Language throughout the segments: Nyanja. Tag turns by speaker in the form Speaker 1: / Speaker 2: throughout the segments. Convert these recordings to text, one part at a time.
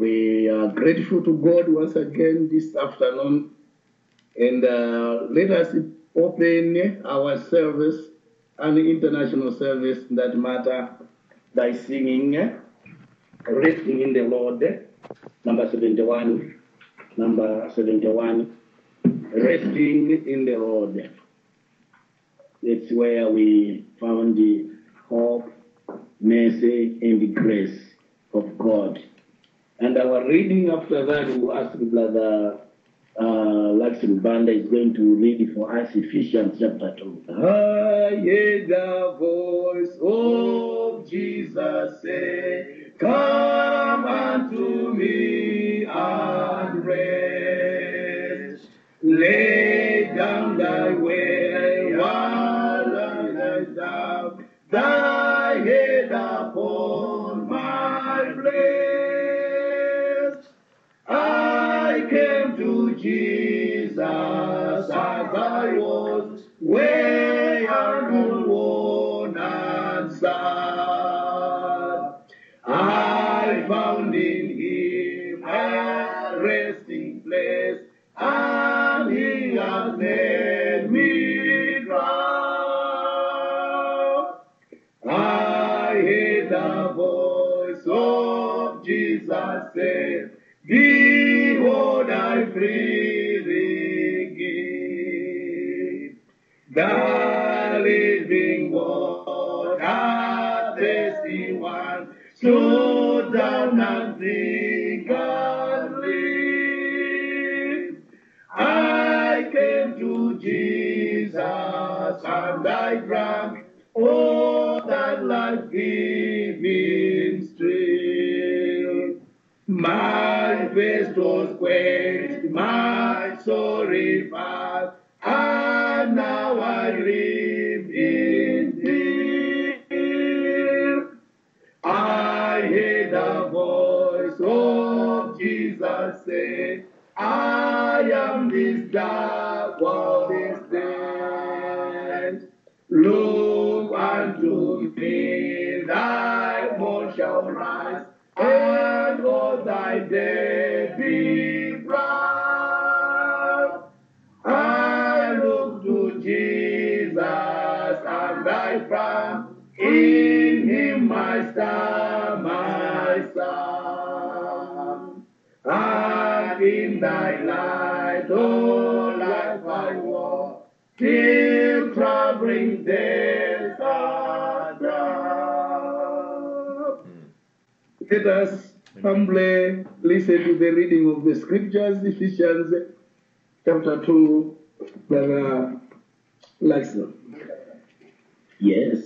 Speaker 1: We are grateful to God once again this afternoon. And uh, let us open our service and international service that matter by singing Resting in the Lord, number 71. Number 71. Resting in the Lord. That's where we found the hope, mercy, and the grace of God. And our reading after that, we will ask Brother uh, Laxon Banda is going to read for us Ephesians chapter 2. I hear the voice of Jesus say, Come unto me and rest. Lay down thy way while I lie down, thy head upon my breast. I came to Jesus as I was, way and worn and sad. I found in him a resting place, and he has made me glad. I hear the voice of Jesus say, Behold, I freely give. The living water, thirsty one, slow down and drink and live. I came to Jesus and I drank all that life giving stream. My thirst was quenched, my soul revived, and now I live in peace. I hear the voice of Jesus say, I am this dark world stand. Look unto me, thy morn shall rise, and all thy day be bright. I look to Jesus and I found in him my star, my son. And in thy light, oh life I walk, till traveling days are done. Let us humbly listen to the reading of the scriptures, Ephesians chapter 2, Brother Laxon. Yes.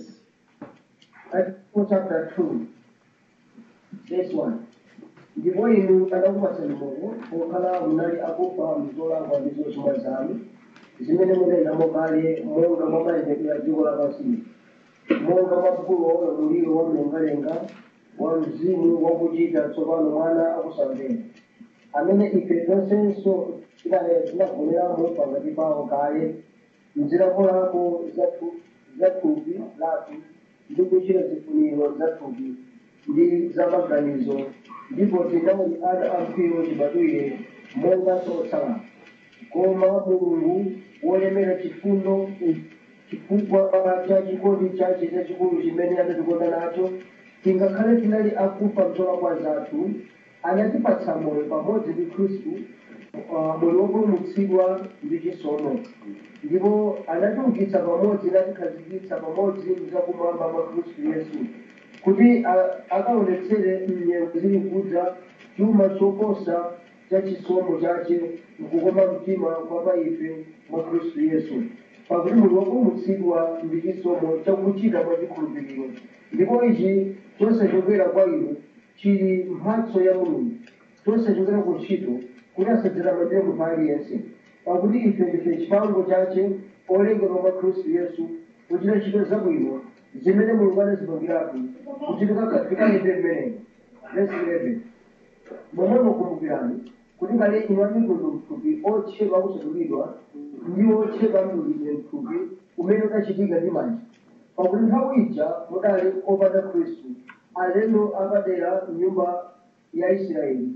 Speaker 2: Article chapter 2, verse 1. ndipo inu adakupatsani Mulungu pokhala munali akufa mzolakwa ndi zochimwa zanu zimene munayendamo kale monga mwa mayendedwe a dziko lapansi monga mwa mkulu wa ulamuliro wa mlengalenga wa mzimu wakuchita tsopano mwana akusamvera amene ife tonsenso tinagoneramo pakati pawo kale mzilakolako za thupi lathu ndi kuchita zifuniro za thupi ndi za maganizo ndipo tinali ana amkwiyo tibadwire monga otsala koma mulungu wolemera chifundo chifukwa cha chikondi chache chachikulu chimene anatikonda nacho tingakhale tinali akufa mzolakwa zathu anatipatsa moyo pamodzi ndi khristu uh, moyo wopulumutsidwa ndi chisomo ndipo anatiukitsa pamodzi natikhazikitsa pamodzi mzakumwamba mwa khristu yesu kuti a- akaonetsere mnyengo zili kudza chuma choposa cha chisomo chache mkukoma mtima kwa pa ife mwa khristu yesu pakuti munthu wopulumutsidwa ndi chisomo chakuchita mwa chikhulupiriro ndipo ichi chosachokera kwa inu chili mphatso ya mulungu chosachokera ku ntchito kuti asadzitamandire munthu aliyense pakuti ife ndife chipango chache olengedwa mwa khristu yesu kuchita ntchito zabwino zimene mulungu anazipangiratu kuti tikayende mmenemo verse 11 momwe mukumbukirani kuti kale inu amitundu mthupi otchedwa kusatulidwa ndi otchedwa mdulidwe mthupi umene unachitika ndi manja pakuti nthawi ija mudali opanda khristu alendo apadera mnyumba ya israeli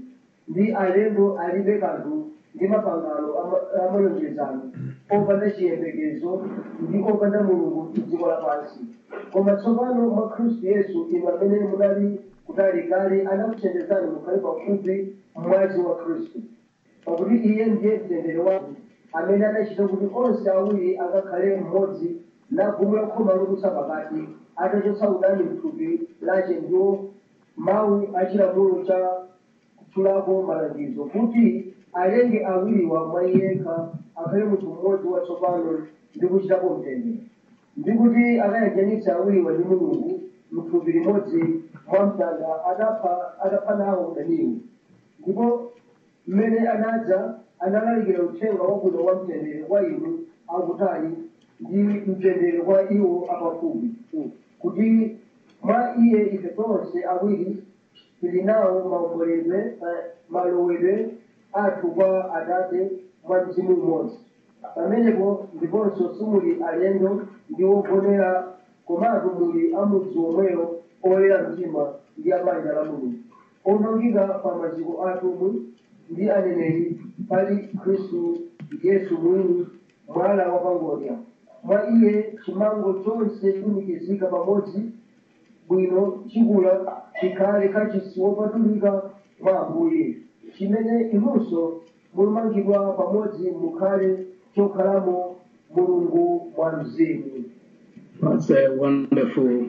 Speaker 2: ndi alendo alibe kanthu ndi mapangano ama- amalonjezano opanda chiyembekezo ndi opanda mulungu dziko lapansi koma tsopano mwa khristu yesu inu amene munali kutali kale anakuchenjezani mukhale pafupi mwazi wa khristu pakuti iye ndiye mtendere wanu amene adachita kuti onse awiri akakhale mmodzi nagumula khoma lokutsa pakati atachotsa udani mthupi lache ndiwo mawu achilamulo cha kutchulako malangizo kuti alenge awiriwa mwa yekha akhale munthu mmodzi watsopano ndi kuchitapo mtendere ndi kuti akayanjanitsa awiriwa ndi mulungu mthupi limodzi mwa mtanda adapha adapha nawo udaniwo ndipo mmene anadza analalikira uthenga wabwino wa mtendere kwa inu akutali ndi mtendere kwa iwo apafupi kuti mwa iye ife tonse awiri tili nawo maomboledwe eh, malowedwe athu kwa atate mwa mzimu umodzi pamenepo ndiponso simuli alendo ndi ogonera komatu muli amudzi omweyo oyera mtima ndi abanja la mulungu omangika pa maziko atumwi ndi aneneri pali khristu yesu mwini mwala wa pangodya mwa iye chimango chonse chilumikizika pamodzi bwino chikula chikhale kachisi wopatulika mwa ambuye chimene inunso mulumangidwa pamodzi mukhale chokhalamo mulungu mwa mzimu
Speaker 1: That's a wonderful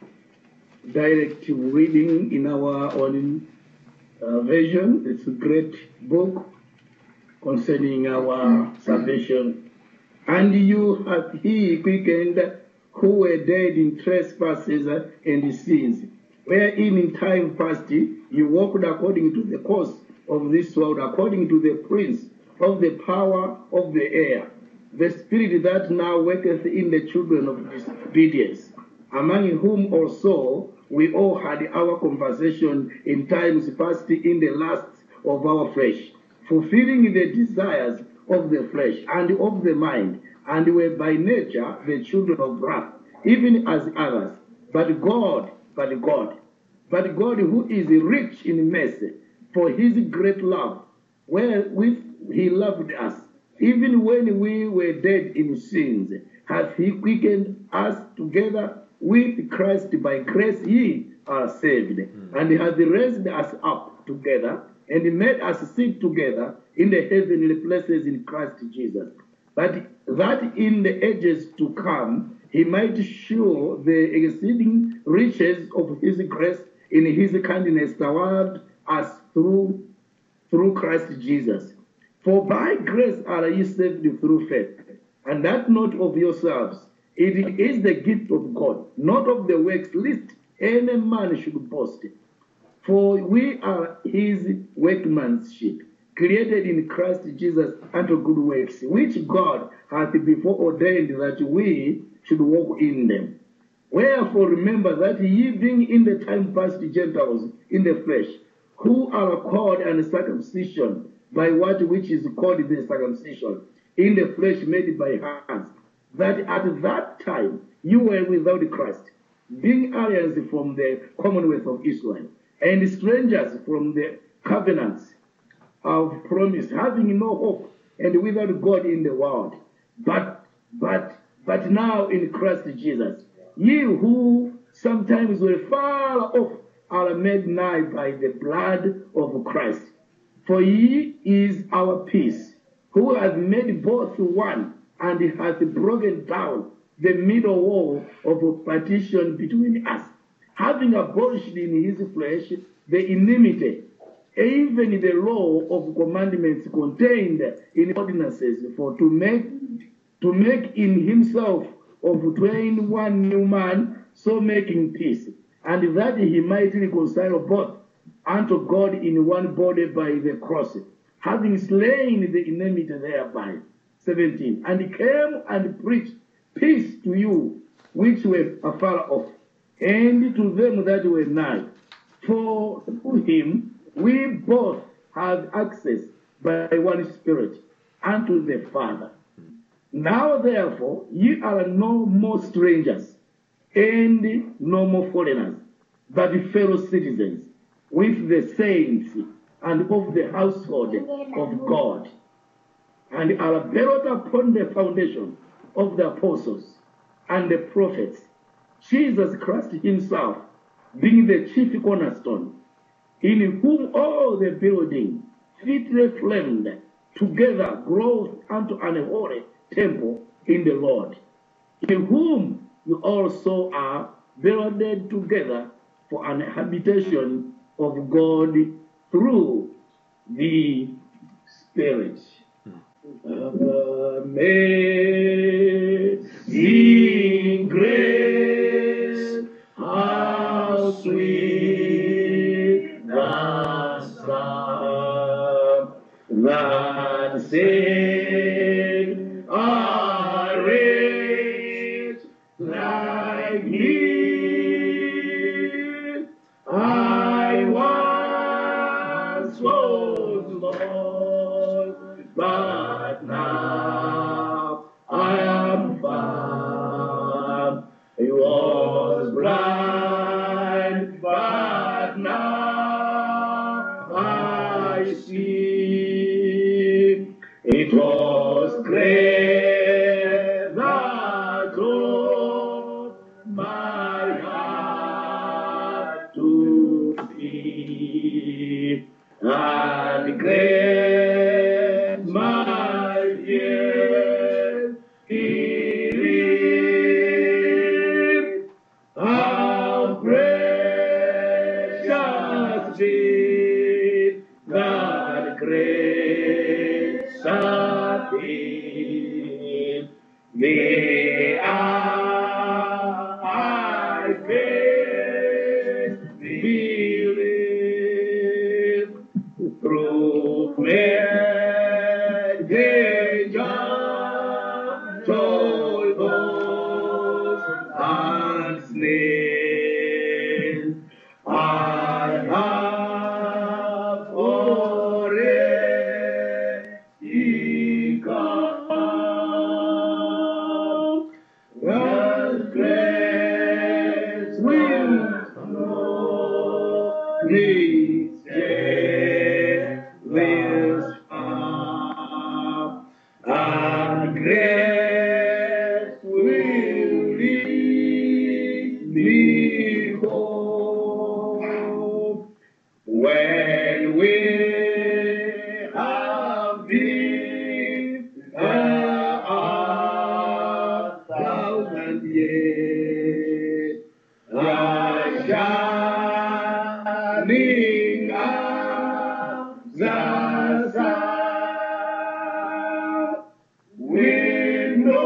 Speaker 1: directive reading in our own uh, version. It's a great book concerning our salvation. And you have he quickened who were dead in trespasses and sins, wherein in time past you walked according to the course of this world, according to the prince of the power of the air, the spirit that now worketh in the children of disobedience, among whom also we all had our conversation in times past in the lust of our flesh, fulfilling the desires of the flesh and of the mind, and were by nature the children of wrath, even as others. But God, but God, but God who is rich in mercy, for his great love, wherewith he loved us, even when we were dead in sins, hath he quickened us together with Christ by grace ye are saved, and hath raised us up together and made us sit together in the heavenly places in Christ Jesus. But that in the ages to come he might show the exceeding riches of his grace in his kindness toward us through through Christ Jesus. For by grace are ye saved through faith, and that not of yourselves. It is the gift of God, not of the works, lest any man should boast. For we are his workmanship, created in Christ Jesus unto good works, which God hath before ordained that we should walk in them. Wherefore remember that ye being in the time past Gentiles in the flesh, who are called uncircumcision by what which is called the circumcision, in the flesh made by hands, that at that time you were without Christ, being aliens from the commonwealth of Israel, and strangers from the covenants of promise, having no hope and without God in the world. But but but now in Christ Jesus, ye who sometimes were far off are made nigh by the blood of Christ. For he is our peace, who hath made both one, and hath broken down the middle wall of partition between us, having abolished in his flesh the enmity, even the law of commandments contained in ordinances, for to make to make in himself of twain one new man, so making peace, and that he might reconcile both unto God in one body by the cross, having slain the enmity thereby. 17. And came and preached peace to you which were afar off, and to them that were nigh. For through him we both have access by one Spirit unto the Father. Now therefore ye are no more strangers and no more foreigners, but fellow citizens with the saints and of the household of God, and are built upon the foundation of the apostles and the prophets, Jesus Christ Himself being the chief cornerstone, in whom all the building fitly framed together grows unto an holy temple in the Lord, in whom you also are builded together for an habitation of God through the Spirit. Amazing grace, how sweet the sound that saved a wretch like me. I once was lost, but now I am found. I was blind, but now I see. It was grace that drove my heart to thee, and grace my fears relieved. How precious did that grace appear. The hour I first believed through many dangers, toils, and snares. I have already come. God's grace will know these days far, and grace will lead me home. When we have been there a thousand years, the shining of the sun, with no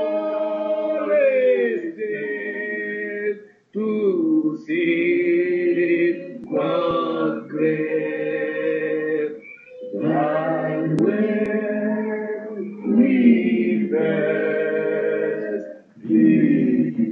Speaker 1: resistance to see God's grace. And when we first believed.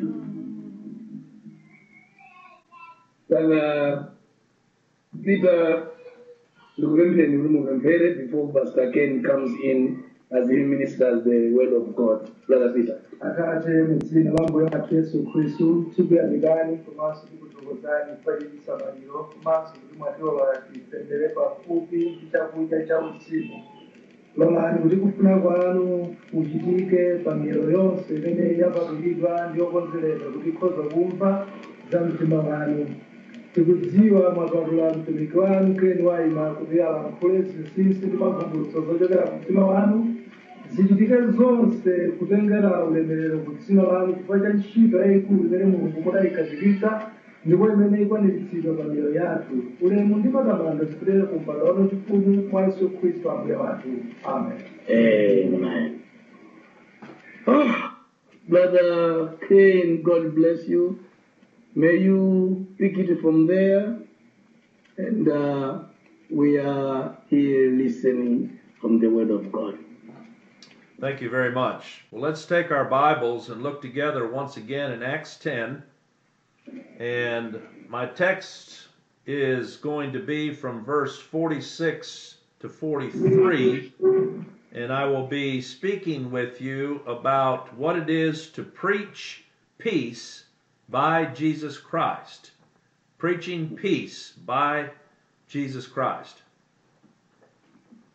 Speaker 1: Brother Peter Lugembeni Lumugambere before Pastor Ken comes in as he ministers the word of God. Brother Peter.
Speaker 3: akate mu dzina la mbuye wathu yesu khristu tikuyamikani komanso tikuthokozani kwa chili samaliro komanso kuti mwatilola tipemphere pafupi ndi chakudya cha usiku lolani kuti kufuna kwanu kuchitike pa miyero yonse imene yapatulidwa ndi yokonzereka kuti ikhoza kumva za mtima wanu tikudziwa mwapatula mtumiki wanu keni wayima kuti alankhule zinsinsi ndi mavumbulutso zochokera ku mtima wanu zichitike zonse kutengera ulemerero ku dzina lanu chifukwa cha ntchito yayikulu imene mulungu mudayikhazikitsa ndipo imene ikwaniritsidwa pa miyoyo yathu ulemu ndi matamando zipitire ku mpando wanu chifumu mwa yesu khristu ambuye wathu amen
Speaker 1: Amen. Oh, Brother Kane, God bless you. May you pick it from there. And uh, we are here listening from the Word of God.
Speaker 4: Thank you very much. Well, let's take our Bibles and look together once again in Acts 10. And my text is going to be from verse 46 to 43. And I will be speaking with you about what it is to preach peace by Jesus Christ. Preaching peace by Jesus Christ.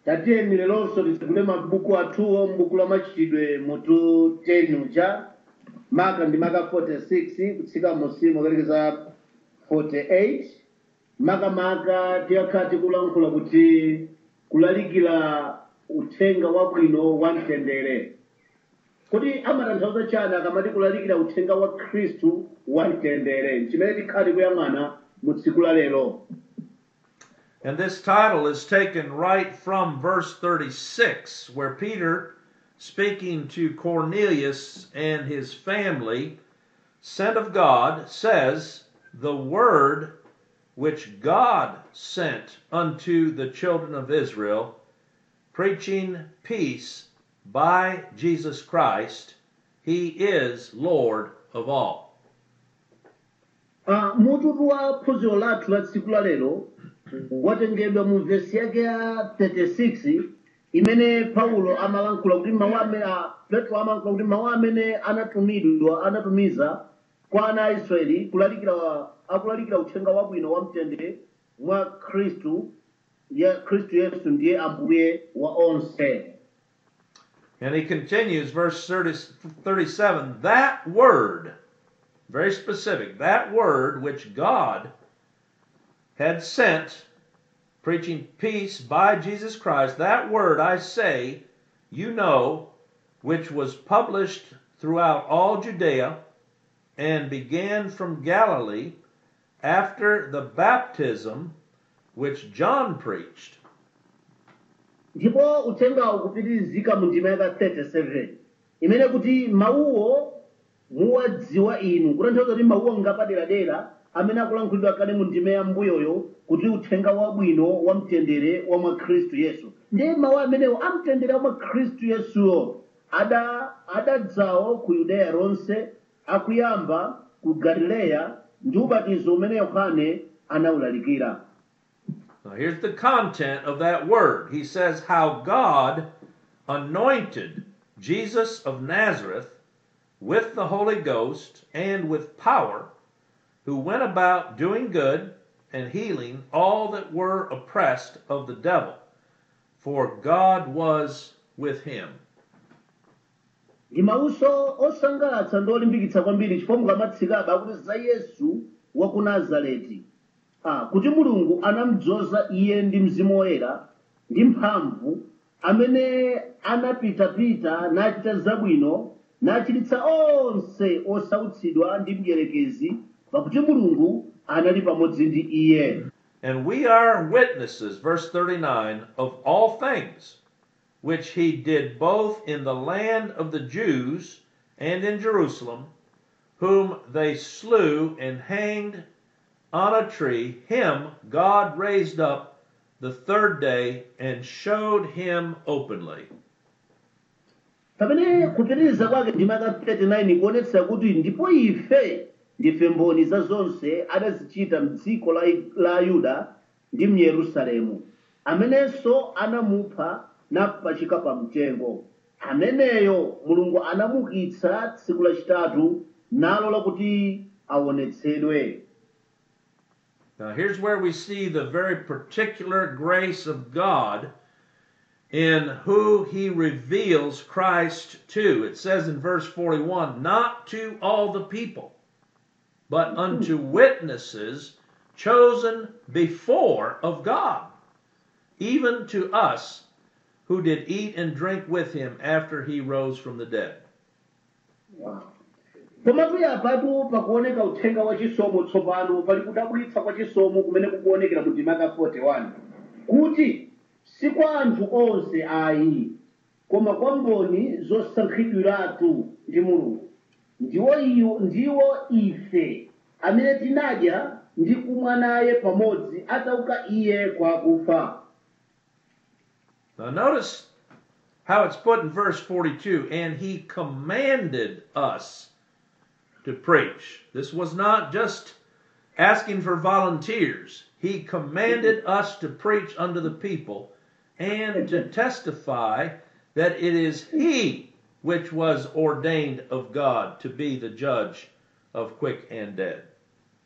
Speaker 5: tatiyeni lelonso titsegule mabuku athuwo m'buku la machitidwe mutu 10 uja maka ndi maka 46 kutsika musimo kalekeza 48 makamaka tiyakhala tikulankhula kuti kulalikira uthenga wabwino wa mtendere kuti amatanthauza chani akamati kulalikira uthenga wa khristu wa mtendere chimene tikhala tikuyang'ana mu tsiku la lero
Speaker 4: And this title is taken right from verse 36, where Peter, speaking to Cornelius and his family, sent of God, says, The word which God sent unto the children of Israel, preaching peace by Jesus Christ, he is Lord of all.
Speaker 5: uh, mututu wa phunziro lathu la tsiku la lero watengedwa mu vesi yake ya 36 imene paulo amalankhula kuti mawu amene a- petro amalankhula kuti mawu amene anatumidwa anatumiza kwa ana a israeli kulalikira akulalikira uthenga wabwino wa mtendere mwa khristu ya khristu yesu ndiye ambuye wa onse
Speaker 4: And he continues, verse 30, 37 that word, very specific, that word which God had sent, preaching peace by Jesus Christ, that word I say, you know, which was published throughout all Judea and began from Galilee after the baptism which John preached.
Speaker 5: ndipo uthengawo kupitirizika mu ndima yaka 37 imene kuti mawuwo muwadziwa inu kutanthauza kuti mawuwo ngapaderadera amene akulankhulidwa kale mu ndima ya mbuyoyo kuti uthenga wabwino wa mtendere wa mwa khristu yesu ndiye mawu amenewo amtendere wa mwa khristu yesuwo ada adadzawo ku yudeya lonse akuyamba ku galileya ndi ubatizo umene yohane anawulalikira
Speaker 4: Now, here's the content of that word. He says, How God anointed Jesus of Nazareth with the Holy Ghost and with power, who went about doing good and healing all that were oppressed of the devil, for God was with him.
Speaker 5: ndi mawuso osangalatsa ndi olimbikitsa kwambiri chifukwa mukamatsikabe akuti za yesu wa ku nazareti ah, kuti mulungu anamudzoza iye ndi mzimu woyera ndi mphamvu amene anapitapita nachita zabwino nachiritsa onse osautsidwa ndi mdierekezi pakuti mulungu anali pamodzi ndi iye
Speaker 4: And we are witnesses, verse 39, of all things which he did both in the land of the Jews and in Jerusalem, whom they slew and hanged on a tree. Him God raised up the third day and showed him openly.
Speaker 5: pamene kupitiriza kwake ndima ka 39 kuonetsa kuti ndipo ife ndife mboni za zonse adazichita mdziko la, la yuda ndi myerusalemu amenenso anamupha napachika pa mtengo ameneyo mulungu anamukitsa tsiku lachitatu nalola kuti aonetsedwe
Speaker 4: Now, here's where we see the very particular grace of God in who he reveals Christ to. It says in verse 41 not to all the people, but unto witnesses chosen before of God, even to us who did eat and drink with him after he rose from the dead.
Speaker 5: pomatu yapatu pakuoneka uthenga wa chisomo tsopano pali kudabwitsa kwa chisomo kumene kukuonekera mu ndima ka 41 kuti si kwa anthu onse ayi koma kwa mboni zosankhidwiratu ndi mulungu ndiwo iyo ndiwo ife amene tinadya ndi kumwa naye pamodzi atauka iye kwa akufa
Speaker 4: Now, notice how it's put in verse 42 and he commanded us to preach. This was not just asking for volunteers, he commanded us to preach unto the people and to testify that it is he which was ordained of God to be the judge of quick and dead.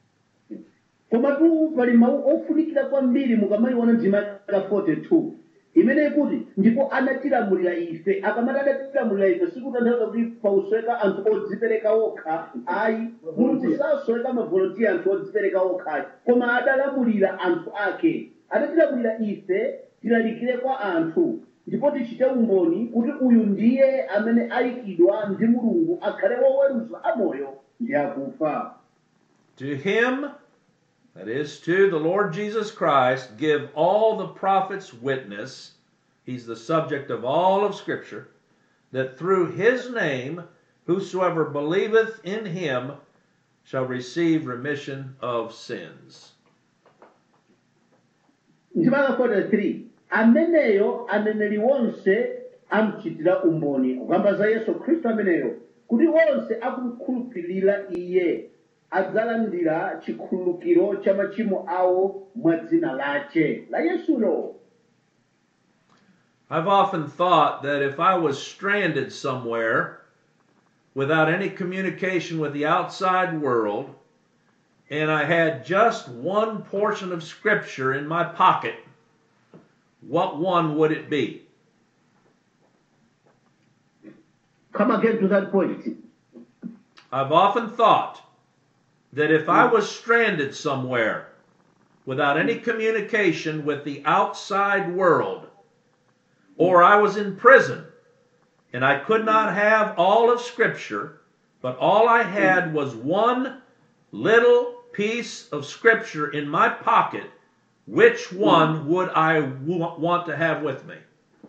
Speaker 5: komatu pali mawu ofunikira kwambiri mukamayiona ndima ka 42 imene ikuti ndipo anatilamulira ife akamati adatilamulira ife sikutanthauza kuti pausweka anthu odzipereka okha ayi mulungu sasweka mavolontiya anthu odzipereka okha koma adalamulira anthu ake adatilamulira ife tilalikire kwa anthu ndipo tichite umboni kuti uyu ndiye amene ayikidwa ndi mulungu akhale woweruza amoyo ndi akufa
Speaker 4: To him, that is, to the Lord Jesus Christ, give all the prophets witness, he's the subject of all of Scripture, that through his name, whosoever believeth in him shall receive remission of sins.
Speaker 5: ndimaka 43 ameneyo aneneri wonse amchitira umboni kukamba za yesu khristu ameneyo kuti onse akumkhulupirira iye adzalandira chikhululukiro cha machimo awo mwa dzina lache la yesulo
Speaker 4: I've often thought that if I was stranded somewhere without any communication with the outside world, and I had just one portion of Scripture in my pocket, what one would it be?
Speaker 5: come again to that point
Speaker 4: I've often thought that if I was stranded somewhere without any communication with the outside world, or I was in prison and I could not have all of Scripture, but all I had was one little piece of Scripture in my pocket, which one would I wa- want to have with me?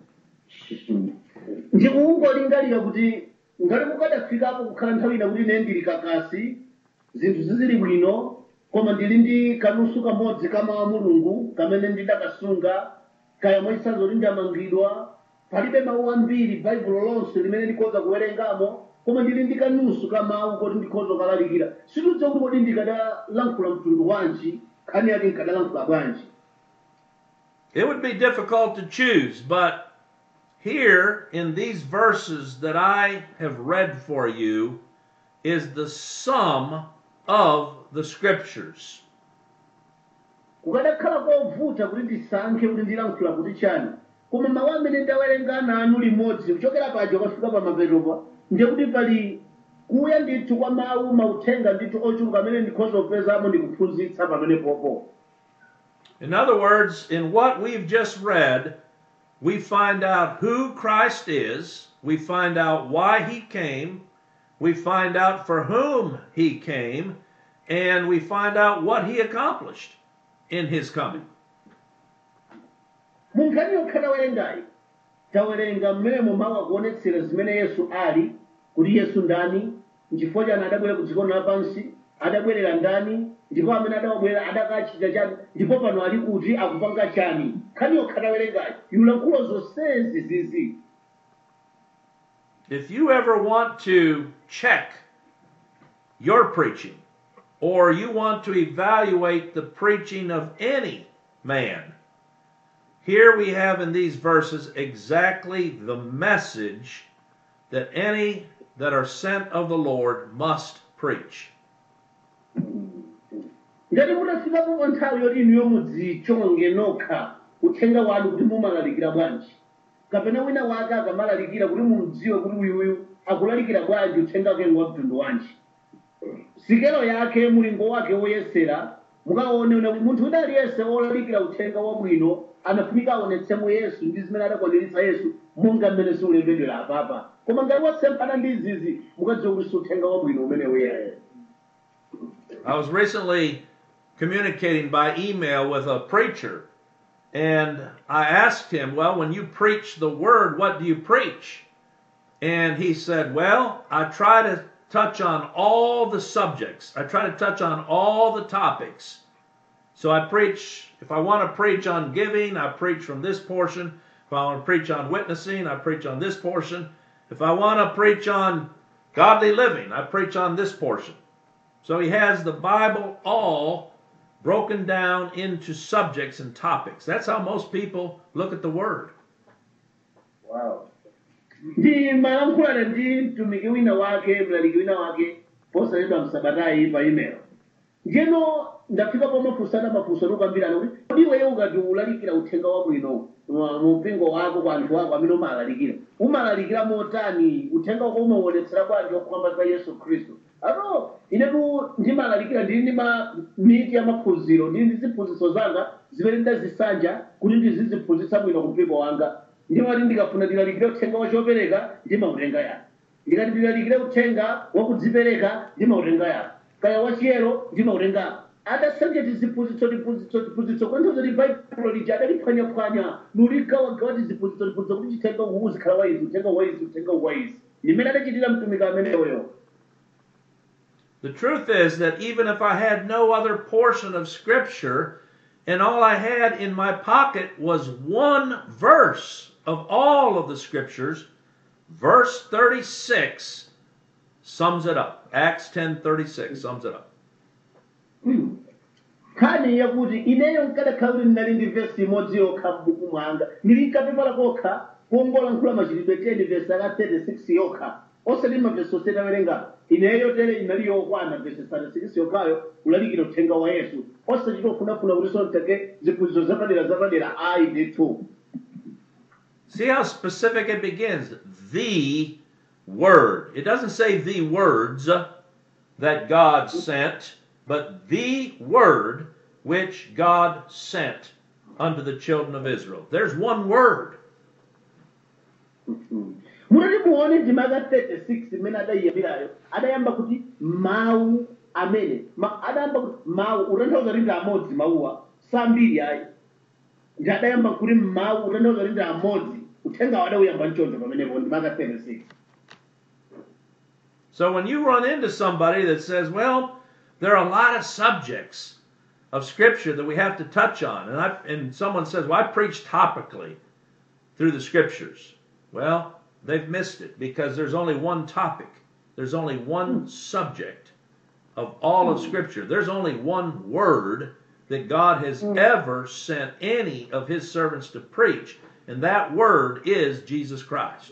Speaker 5: ndikungolingalira kuti ngati mukadafikapo kukhala nthawi ina kuti ine ndili kakasi zinthu zizili bwino koma ndili ndi kanusu kamodzi ka mawu a mulungu kamene ndidakasunga kaya mwachisanzo kuti ndamangidwa palibe mawu ambiri baibulo lonse limene ndikhoza kuwerengamo koma ndili ndi kanusu ka mawu koti ndikhoza kukalalikira sitidziwa kuti kodi ndikadalankhula mtundu wanji nkhani yake nkadalankhula bwanji
Speaker 4: It would be difficult to choose, but here in these verses that I have read for you is the sum of the scriptures.
Speaker 5: kukadakhala kovuta kuti ndisankhe kuti ndilankhula kuti chani koma mawu amene ndawerenga nanu limodzi kuchokera paja kufika pa mapetopa ndiye kuti pali kuya ndithu kwa mawu mauthenga ndithu ochuluka amene ndikhoza kupezamo ndikuphunzitsa pamene popo
Speaker 4: In other words, in what we've just read, we find out who Christ is, we find out why he came, we find out for whom he came, and we find out what he accomplished in his coming.
Speaker 5: mu nkhani yokha tawerengayi tawerenga mmene mawu akuonetsera zimene yesu ali kuti yesu ndani nchifukwa chani adabwera ku dziko lapansi adabwerera ndani ndipo amene adawabwera adakachita chani ndipo pano ali kuti akupanga chani nkhani yokha tawerengayi ilulankhula zonsezi zizi
Speaker 4: If you ever want to check your preaching, or you want to evaluate the preaching of any man, here we have in these verses exactly the message that any that are sent of the Lord must preach.
Speaker 5: ngati mutafikapo pa nthawi yoti inuyo mudzichonge nokha uthenga wanu kuti mumalalikira bwanji kapena wina wake akamalalikira kuti mumudziwe kuti uyuyu akulalikira bwanji uthenga wake ndi wa mtundu wanji sikelo yake mulingo wake woyesera mukaone una munthu wina aliyense wolalikira uthenga wabwino anafunika aonetsemo yesu ndi zimene adakwaniritsa yesu monga mmene zikulembedwera apapa koma ngati wasemphana ndi izizi mukadziwa kuti si uthenga wabwino umene uyeyo
Speaker 4: I was recently communicating by email with a preacher, and I asked him, Well, when you preach the word, what do you preach? And he said, Well, I try to touch on all the subjects, I try to touch on all the topics. So I preach, if I want to preach on giving, I preach from this portion. If I want to preach on witnessing, I preach on this portion. If I want to preach on godly living, I preach on this portion. So he has the Bible all broken down into subjects and topics. That's how most people look at the Word.
Speaker 2: wow
Speaker 5: ndi malankhulana ndi mtumiki wina wake mlaliki wina wake posachedwa msabatayi pa email njeno ndafika pamafunsana mafunso nokambirana kuti kodi iweyo ukati ulalikira uthenga wabwino mwa- mu mpingo wako kwa anthu ako amene umalalikira umalalikira motani uthenga wako umawonetsera bwanji wakukamba za yesu khristu ato inetu ndimalalikira ndili ndi ma miti ya maphunziro ndili ndi ziphunzitso zanga zimene ndazisanja kuti ndiziziphunzitsa bwino ku mpingo wanga ndimati ndikafuna ndilalikire uthenga wachopereka ndimautenga yako ndikati ndilalikire uthenga wakudzipereka ndimautenga yako kaya wachiyero ndimautenga adasanja tiziphunzitso tiphunzitso tiphunzitso kwanthauza ti baibulo lija adaliphwanyaphwanya nuligawagawa tiziphunzitso tiphunzitso kuti chithenga uwu uzikhala waizi uthenga waizi uthenga waizi ndimene adachitira mtumiki ameneyoyo
Speaker 4: The truth is that even if I had no other portion of Scripture, and all I had in my pocket was one verse of all of the Scriptures, verse 36 sums it up. Acts 10:36 sums it up.
Speaker 5: nkhani yakuti ineyo nkadakhala kuti ndinali ndi vesi imodzi yokha m'buku mwanga ndili nkapepala kokha kuongola nkhula machitidwe 10 vesi aka 36 yokha osati mavesi osati awerenga ineyo tere inali yokwana vesi 36 yokhayo kulalikira uthenga wa yesu osachita kufunafuna kuti sontake ziphunzitso zapadera zapadera ayi ndithu
Speaker 4: See how specific it begins. The Word. It doesn't say the words that God sent, but the Word which God sent unto the children of Israel. There's one Word.
Speaker 5: munati muone ndima aka 36 imene adayiyambirayo adayamba kuti mawu amene ma, adayamba kuti mawu utanthauza kuti ndi amodzi mawuwa sambiri ayi ndi adayamba kuti mawu utanthauza kuti ndi amodzi uthengawo adawuyamba mchonjo pamenepo ndima aka 36
Speaker 4: So when you run into somebody that says, well, there are a lot of subjects of Scripture that we have to touch on, and, I, and someone says, well, I preach topically through the Scriptures. Well, they've missed it because there's only one topic, there's only one subject of all of Scripture. There's only one word that God has ever sent any of His servants to preach, and that word is Jesus Christ.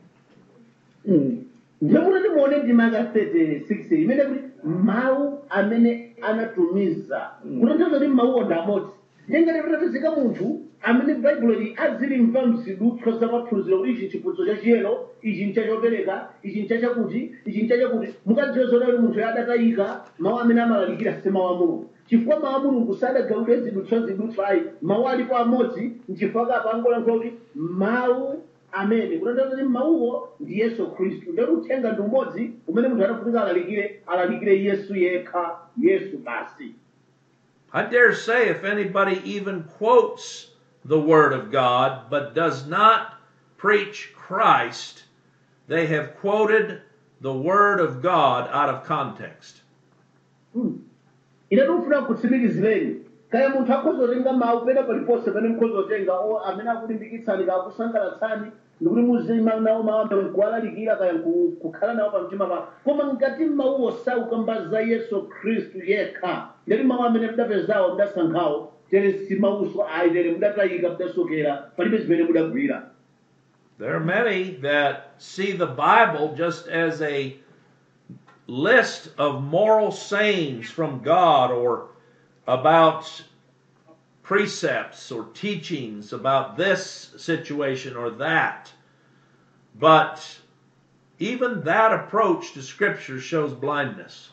Speaker 5: ndimutati muone ndima aka 36 imene kuti mawu amene anatumiza kutanthauza kuti mawuwo ndi amodzi ndengati tatazika munthu amene baibulo li azilimva mzidutswa zamaphunziro kuti ichi chiphunzitso chachiyero ichi nchachopereka ichi nchachakuti ichi nchachakuti mukadziwe zona kuti munthu adatayika mawu amene amalalikira si mawu a mulungu chifukwa mawu a mulungu sadagawire zidutswa zidutswa ayi mawu alipo amodzi nchifukwa kapangolankhula kuti mawu amene kutanthauza kuti mawuwo ndi yesu khristu ndati uthenga ndi umodzi umene munthu adafunika alalikire alalikire yesu yekha yesu basi
Speaker 4: I dare say if anybody even quotes the Word of God but does not preach Christ, they have quoted the Word of God out of context.
Speaker 5: ine tikufuna kutsimikizireni kaya munthu akhoza kutenga mawu pena paliponse pene mukhoza kutenga o amene akulimbikitsani kakusangalatsani ndikuti muzima nawo mawu amene nkuwalalikira kaya nku- kukhala nawo pamtima pa koma ngati mawuwo saukamba za yesu khristu yekha ndati mawu amene mudapezawo mudasankhawo tere si mawuso ayi tere mudatayika mudasokera palibe zimene mudagwira
Speaker 4: There are many that see the Bible just as a list of moral sayings from God or about precepts or teachings about this situation or that. But even that approach to Scripture shows blindness.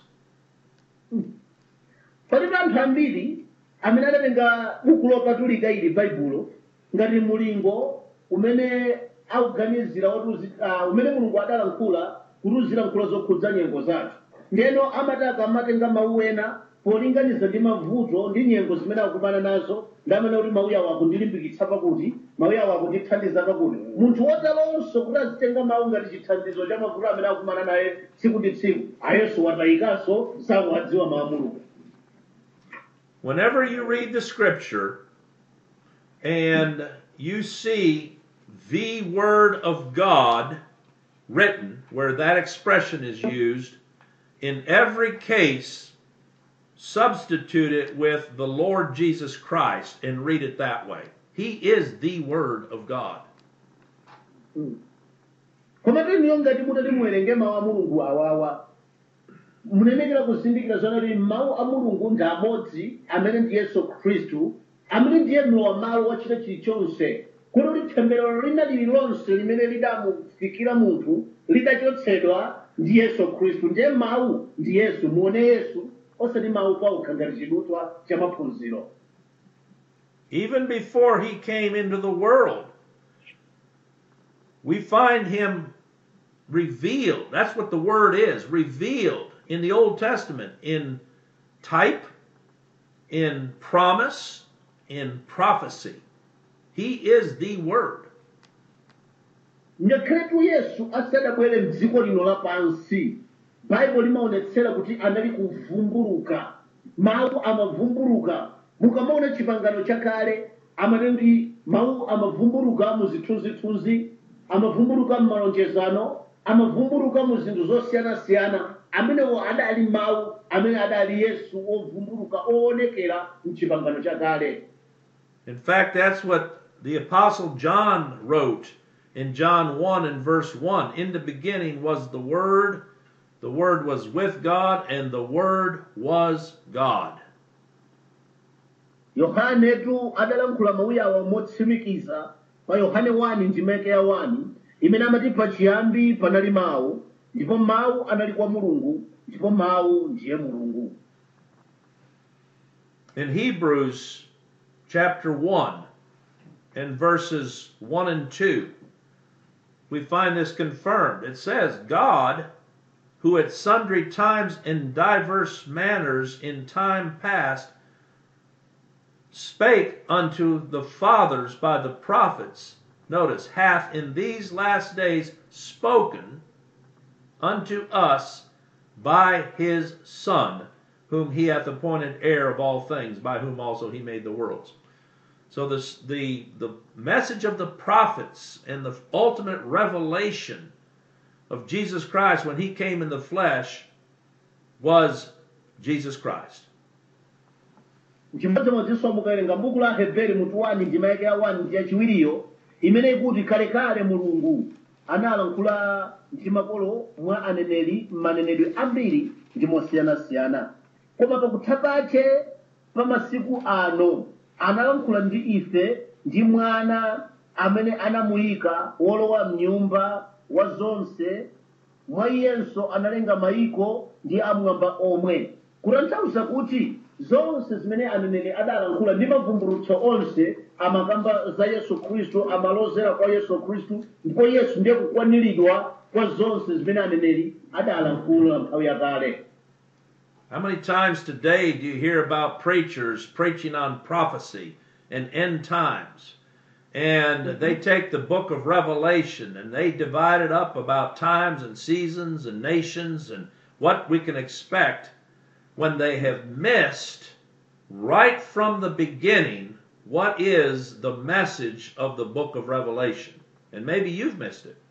Speaker 5: palibe anthu ambiri amene adatenga buku lopatulika ili baibulo ngati mulingo umene akuganizira woti uzi- ah, umene mulungu adalankhula kuti uzilankhula zokhudza nyengo zathu ndeno amati akamatenga mawu ena polinganiza ndi mavuto ndi nyengo zimene akukumana nazo ndamene kuti mawu yawo akundilimbikitsa pakuti mawu yawo akundithandiza pakuti munthu wotalonso kuti azitenga mawu ngati chithandizo cha mavuto amene akukumana naye tsiku ndi tsiku ayesu watayikanso sakuwadziwa mawu a mulungu
Speaker 4: Whenever you read the Scripture and you see the Word of God written, where that expression is used, in every case, substitute it with the Lord Jesus Christ and read it that way. He is the Word of God.
Speaker 5: koma teniyo ngati mutati muwerenge mawu a mulungu awawa munenekera kuzindikira zona kuti mawu a mulungu ndi amodzi amene ndi yesu khristu amene ndiye mlowa malo wa china chilichonse kuti kuti temberero lina lililonse limene lidamufikira munthu lidachotsedwa ndi yesu khristu ndiye mawu ndi yesu muone yesu osati mawu paokha ngati chidutswa cha maphunziro
Speaker 4: Even before he came into the world, we find him revealed. That's what the word is revealed in the Old Testament in type, in promise, in prophecy. He is the word.
Speaker 5: ngakhaletu yesu asadabwere mdziko lino lapansi baibulo limaonetsera kuti anali kuvumbuluka mawu amavumbuluka mukamaona chipangano chakale amanena kuti mawu amavumbuluka mu zithunzithunzi amavumbuluka mu malonjezano amavumbuluka mu zinthu zosiyanasiyana amenewo adali mawu amene adali yesu ovumbuluka oonekera mchipangano chakale
Speaker 4: In fact, that's what the Apostle John wrote in John 1 and verse 1. In the beginning was the Word, the Word was with God, and the Word was God.
Speaker 5: yohanetu adalankhula mawu awa motsimikiza pa yohane 1 ndimeke ya 1 imene amati pachiyambi panali mawu ndipo mawu anali kwa mulungu ndipo mawu ndiye mulungu
Speaker 4: In Hebrews chapter 1 and verses 1 and 2, we find this confirmed. It says, God, who at sundry times in diverse manners in time past spake unto the fathers by the prophets, notice, hath in these last days spoken unto us by his Son, whom he hath appointed heir of all things, by whom also he made the worlds. So this, the the message of the prophets and the ultimate revelation of Jesus Christ when he came in the flesh was Jesus Christ.
Speaker 5: chimodzimodzinso mukawerenga buku la heberi mutu 1 ndimeke ya 1 ndi yachiwiriyo imene ikuti kalekale mulungu analankhula ndi makolo mwa aneneri m'manenedwe ambiri ndi mosiyanasiyana koma pakutha pache pa masiku ano analankhula ndi ife ndi mwana amene anamuyika wolowa mnyumba wa zonse mwa iyenso analenga mayiko ndi amwamba omwe kutanthauza kuti zonse zimene aneneri adalankhula ndi mavumbulutso onse amakamba za yesu khristu amalozera kwa yesu khristu ndipo yesu ndiye kukwaniridwa kwa zonse zimene aneneri adalankhula nthawi yakale
Speaker 4: How many times today do you hear about preachers preaching on prophecy and end times? And they take the book of Revelation and they divide it up about times and seasons and nations and what we can expect when they have missed right from the beginning what is the message of the book of Revelation. And maybe you've missed it.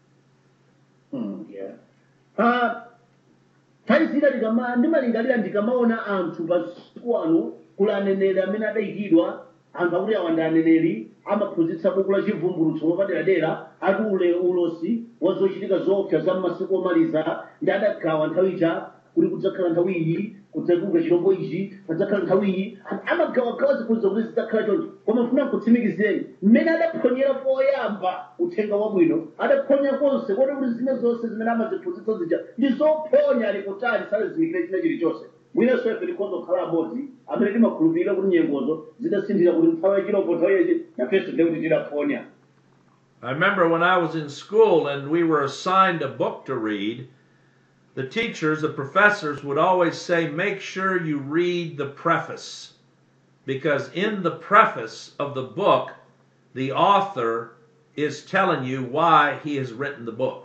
Speaker 5: Hmm, yeah. Ah, nthawi zina ndikama ndimalingalira ndikamaona anthu pasiku ano kula aneneri amene adayikidwa anthu akuti awa ndi aneneri amaphunzitsa buku la chivumbulutso wapaderadera ati ule ulosi wa zochitika zoopsa za m'masiku omaliza ndi adagawa nthawi ija kuti kudzakhala nthawi iyi kudzatuluka chirombo ichi padzakhala nthawi iyi Anthu amagawagawa ziphunzitso kuti zidzakhala choncho koma mfuna kutsimikizireni mmene adaphonyera poyamba uthenga wabwino adaphonya konse kodi kuti zine zonse zimene amaziphunzitsa zija ndi zophonya ali kutali salezimikire china chilichonse mwinenso ife tikhoza kukhala amodzi amene timakhulupirira kuti nyengozo zidasinthira kuti nthawi ya chirombo nthawi yachi nafenso ndiye kuti tidaphonya
Speaker 4: I remember when I was in school and we were assigned a book to read, the teachers, the professors would always say, make sure you read the preface. Because in the preface of the book, the author is telling you why he has written the book.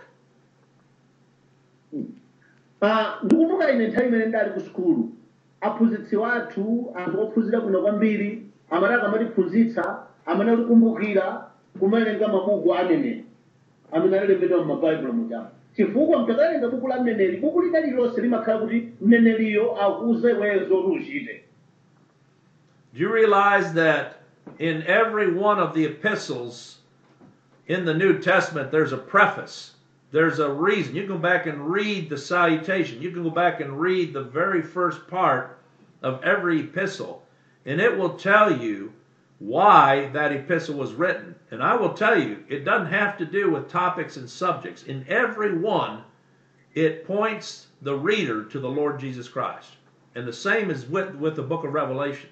Speaker 5: Ah, ndikumbukira ine nthawi imene ndali ku sukulu aphunzitsi wathu anthu ophunzira bwino kwambiri amene akamatiphunzitsa amene atikumbukira kumawerenga mabuku a aneneri amene analembedwa m'mabaibulo muja chifukwa mtakawerenga buku la mneneri buku lina lililonse limakhala kuti mneneriyo akuze iweyo zoti uchite
Speaker 4: Do you realize that in every one of the epistles in the New Testament, there's a preface? there's a reason. You can go back and read the salutation. You can go back and read the very first part of every epistle, and it will tell you why that epistle was written. And I will tell you, it doesn't have to do with topics and subjects. In every one, it points the reader to the Lord Jesus Christ. And the same is with, with the book of Revelation.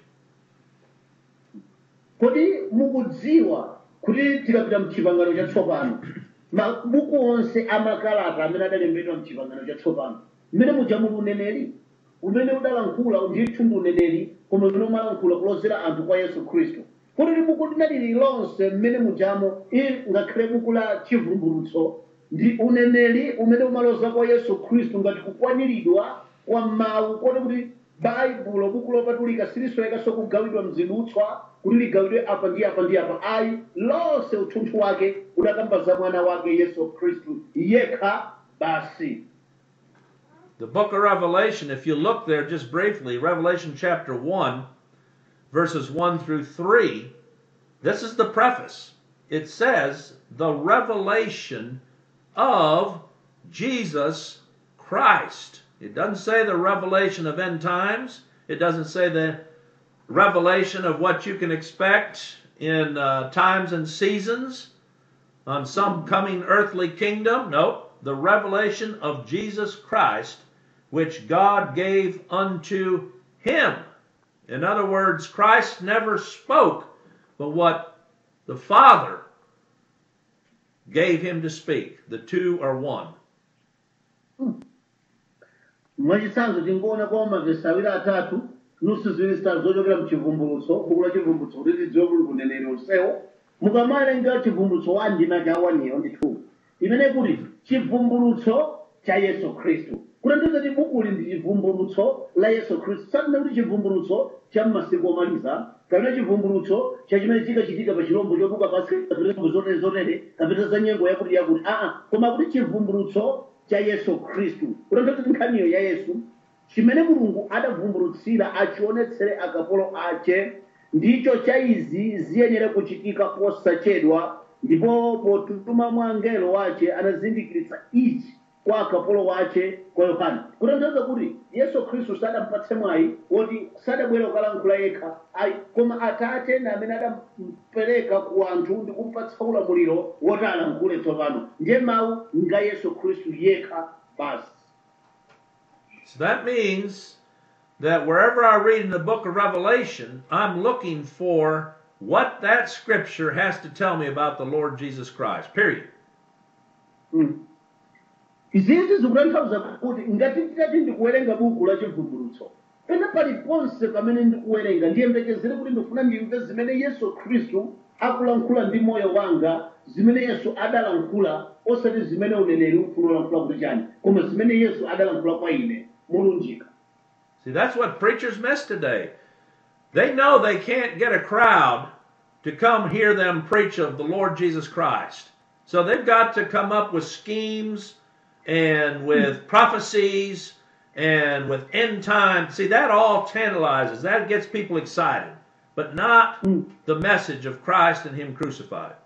Speaker 5: kodi mukudziwa kuti tikapita mchipangano chatsopano mabuku onse amakalata amene adalembedwa mchipangano chatsopano mmene muja muli uneneri umene udalankhula ndithu ndi uneneri koma umene umalankhula kulozera anthu kwa yesu khristu kuti buku linali lilonse mmene mujamo ili ngakhale buku la chivumbulutso ndi uneneri umene umaloza kwa yesu khristu ngati kukwaniridwa kwa mawu kodi kuti baibulo buku lopatulika silisoyekanso kugawidwa mzidutswa kuti ligawidwe apa ndi apa ndi apa ayi lonse uthunthu wake udakamba za mwana wake yesu khristu yekha basi
Speaker 4: The book of Revelation, if you look there just briefly, Revelation chapter 1, verses 1 through 3, this is the preface. It says, the revelation of Jesus Christ. It doesn't say the revelation of end times. It doesn't say the revelation of what you can expect in uh, times and seasons on some coming earthly kingdom. Nope. The revelation of Jesus Christ, which God gave unto him. In other words, Christ never spoke, but what the Father gave him to speak. The two are one.
Speaker 5: mwachitsanzo tingoona kwa mavesi awiri atatu nusu ziwiri zitatu zochokera mchivumbulutso buku la chivumbulutso kuti tidziwe kuli kuneneri onsewo mukamawerenga chivumbulutso wa ndima cha waniyo ndithu imene kuti chivumbulutso cha yesu khristu kutanthauza kuti bukuli ndi chivumbulutso la yesu khristu sanena kuti chivumbulutso cha m'masiku omaliza kapena chivumbulutso cha chimene chikachitika pa chilombo chobuka pansi kapena zilombo zotere zotere kapena za nyengo yakuti yakuti aa koma kuti chivumbulutso cha yesu khristu kutanthauza kuti nkhaniyo ya yesu chimene mulungu adavumbulutsira achionetsere akapolo ache ndicho cha izi ziyenera kuchitika posachedwa ndipo potuma mwa angelo wache anazindikiritsa ichi kwa akapolo wache kwa yohana kutanthauza kuti yesu khristu sadampatse mwayi woti sadabwera kukalankhula yekha ayi koma atate na amene adamupereka ku anthu ndi kumpatsa ulamuliro woti alankhule tsopano ndiye mawu nga yesu khristu yekha basi
Speaker 4: So that means that wherever I read in the book of Revelation, I'm looking for what that scripture has to tell me about the Lord Jesus Christ. Period.
Speaker 5: izizi zikutanthauza kuti ngati nditati ndikuwerenga buku la chivumbulutso pena paliponse pamene ndikuwerenga ndiyembekezere kuti ndifuna ndimve zimene yesu khristu akulankhula ndi moyo wanga zimene yesu adalankhula osati zimene uneneri ufuna ulankhula kuti chani koma zimene yesu adalankhula kwa ine mulunjika
Speaker 4: See, that's what preachers miss today. They know they can't get a crowd to come hear them preach of the Lord Jesus Christ. So they've got to come up with schemes and with prophecies and with end time. See, that all tantalizes. That gets people excited, but not the message of Christ and Him crucified.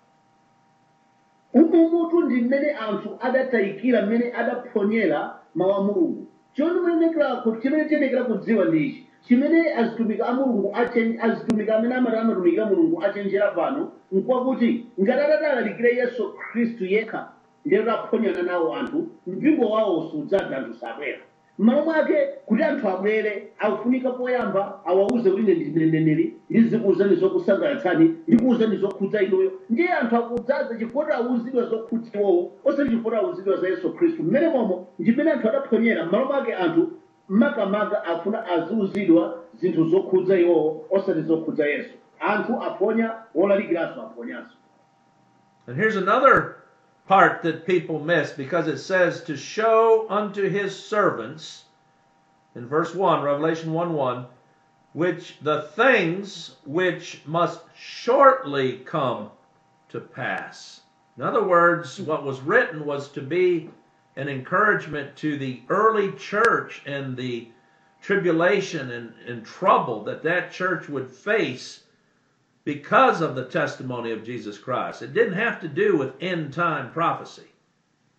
Speaker 5: umumutu ndi mmene anthu adatayikira mmene adaphonyera mawu a mulungu chondimenekera chimene tiyenekera kudziwa ndi ichi chimene azitumika a mulungu achen- azitumika amene amati amatumikira mulungu achenjera pano nkwakuti ngati adadalalikire yesu khristu yekha ndiye taphonyana nawo anthu mpingo wawo sudzadza anthu sabwera m'malo mwake kuti anthu abwere akufunika poyamba awauze kuti ine ndine mneneri ndizikuwuzani zokusangalatsani ndikuwuzani zokhudza inuyo ndiye anthu akudzaza chifukwa awuzidwa zokhudza iwowo osati chifukwa awuzidwa za yesu khristu mmene momo ndimene anthu adaphonyera m'malo mwake anthu makamaka afuna aziwuzidwa zinthu zokhudza iwowo osati zokhudza yesu anthu aphonya wolalikiranso aphonyanso
Speaker 4: And here's another part that people miss because it says to show unto his servants in verse 1 Revelation 1 1 which the things which must shortly come to pass. In other words, what was written was to be an encouragement to the early church and the tribulation and, and trouble that that church would face because of the testimony of Jesus Christ. It didn't have to do with end time prophecy.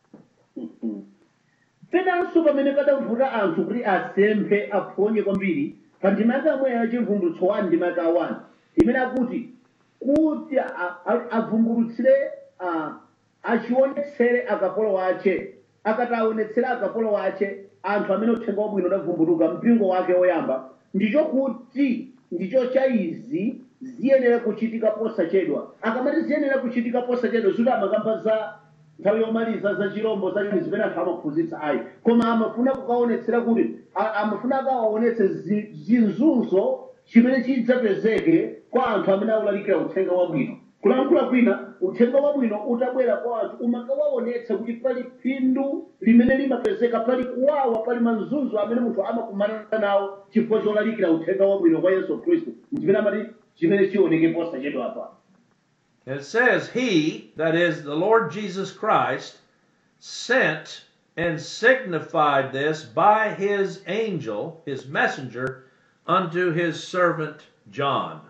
Speaker 5: penanso pamene padavuta anthu kuti asemphe aphonye kwambiri pa ndimaka amwe ya chivumbulutso 1 ndimaka 1 imene akuti kuti a- a- avumbulutsire a- achionetsere akapolo wache akati aonetsere akapolo wache anthu amene uthenga wabwino udavumbuluka mpingo wake woyamba ndicho kuti ndicho cha izi ziyenera kuchitika posachedwa akamati ziyenera kuchitika posachedwa zikuti amakamba za nthawi yomaliza za chirombo zachini zimene anthu amaphunzitsa ayi koma amafuna kukaonetsera kuti a- amafuna akawaonetse zi- zinzunzo chimene chidzapezeke kwa anthu amene akulalikira uthenga wabwino kulankhula kwina uthenga wabwino utabwera kwa anthu umakawaonetsa kuti pali phindu limene limapezeka pali kuwawa pali mazunzo amene munthu amakumana nawo chifukwa cholalikira uthenga wabwino kwa yesu khristu chimene amati chimene chioneke posachedwa apa
Speaker 4: It says, He, that is the Lord Jesus Christ, sent and signified this by his angel, his messenger, unto his servant John.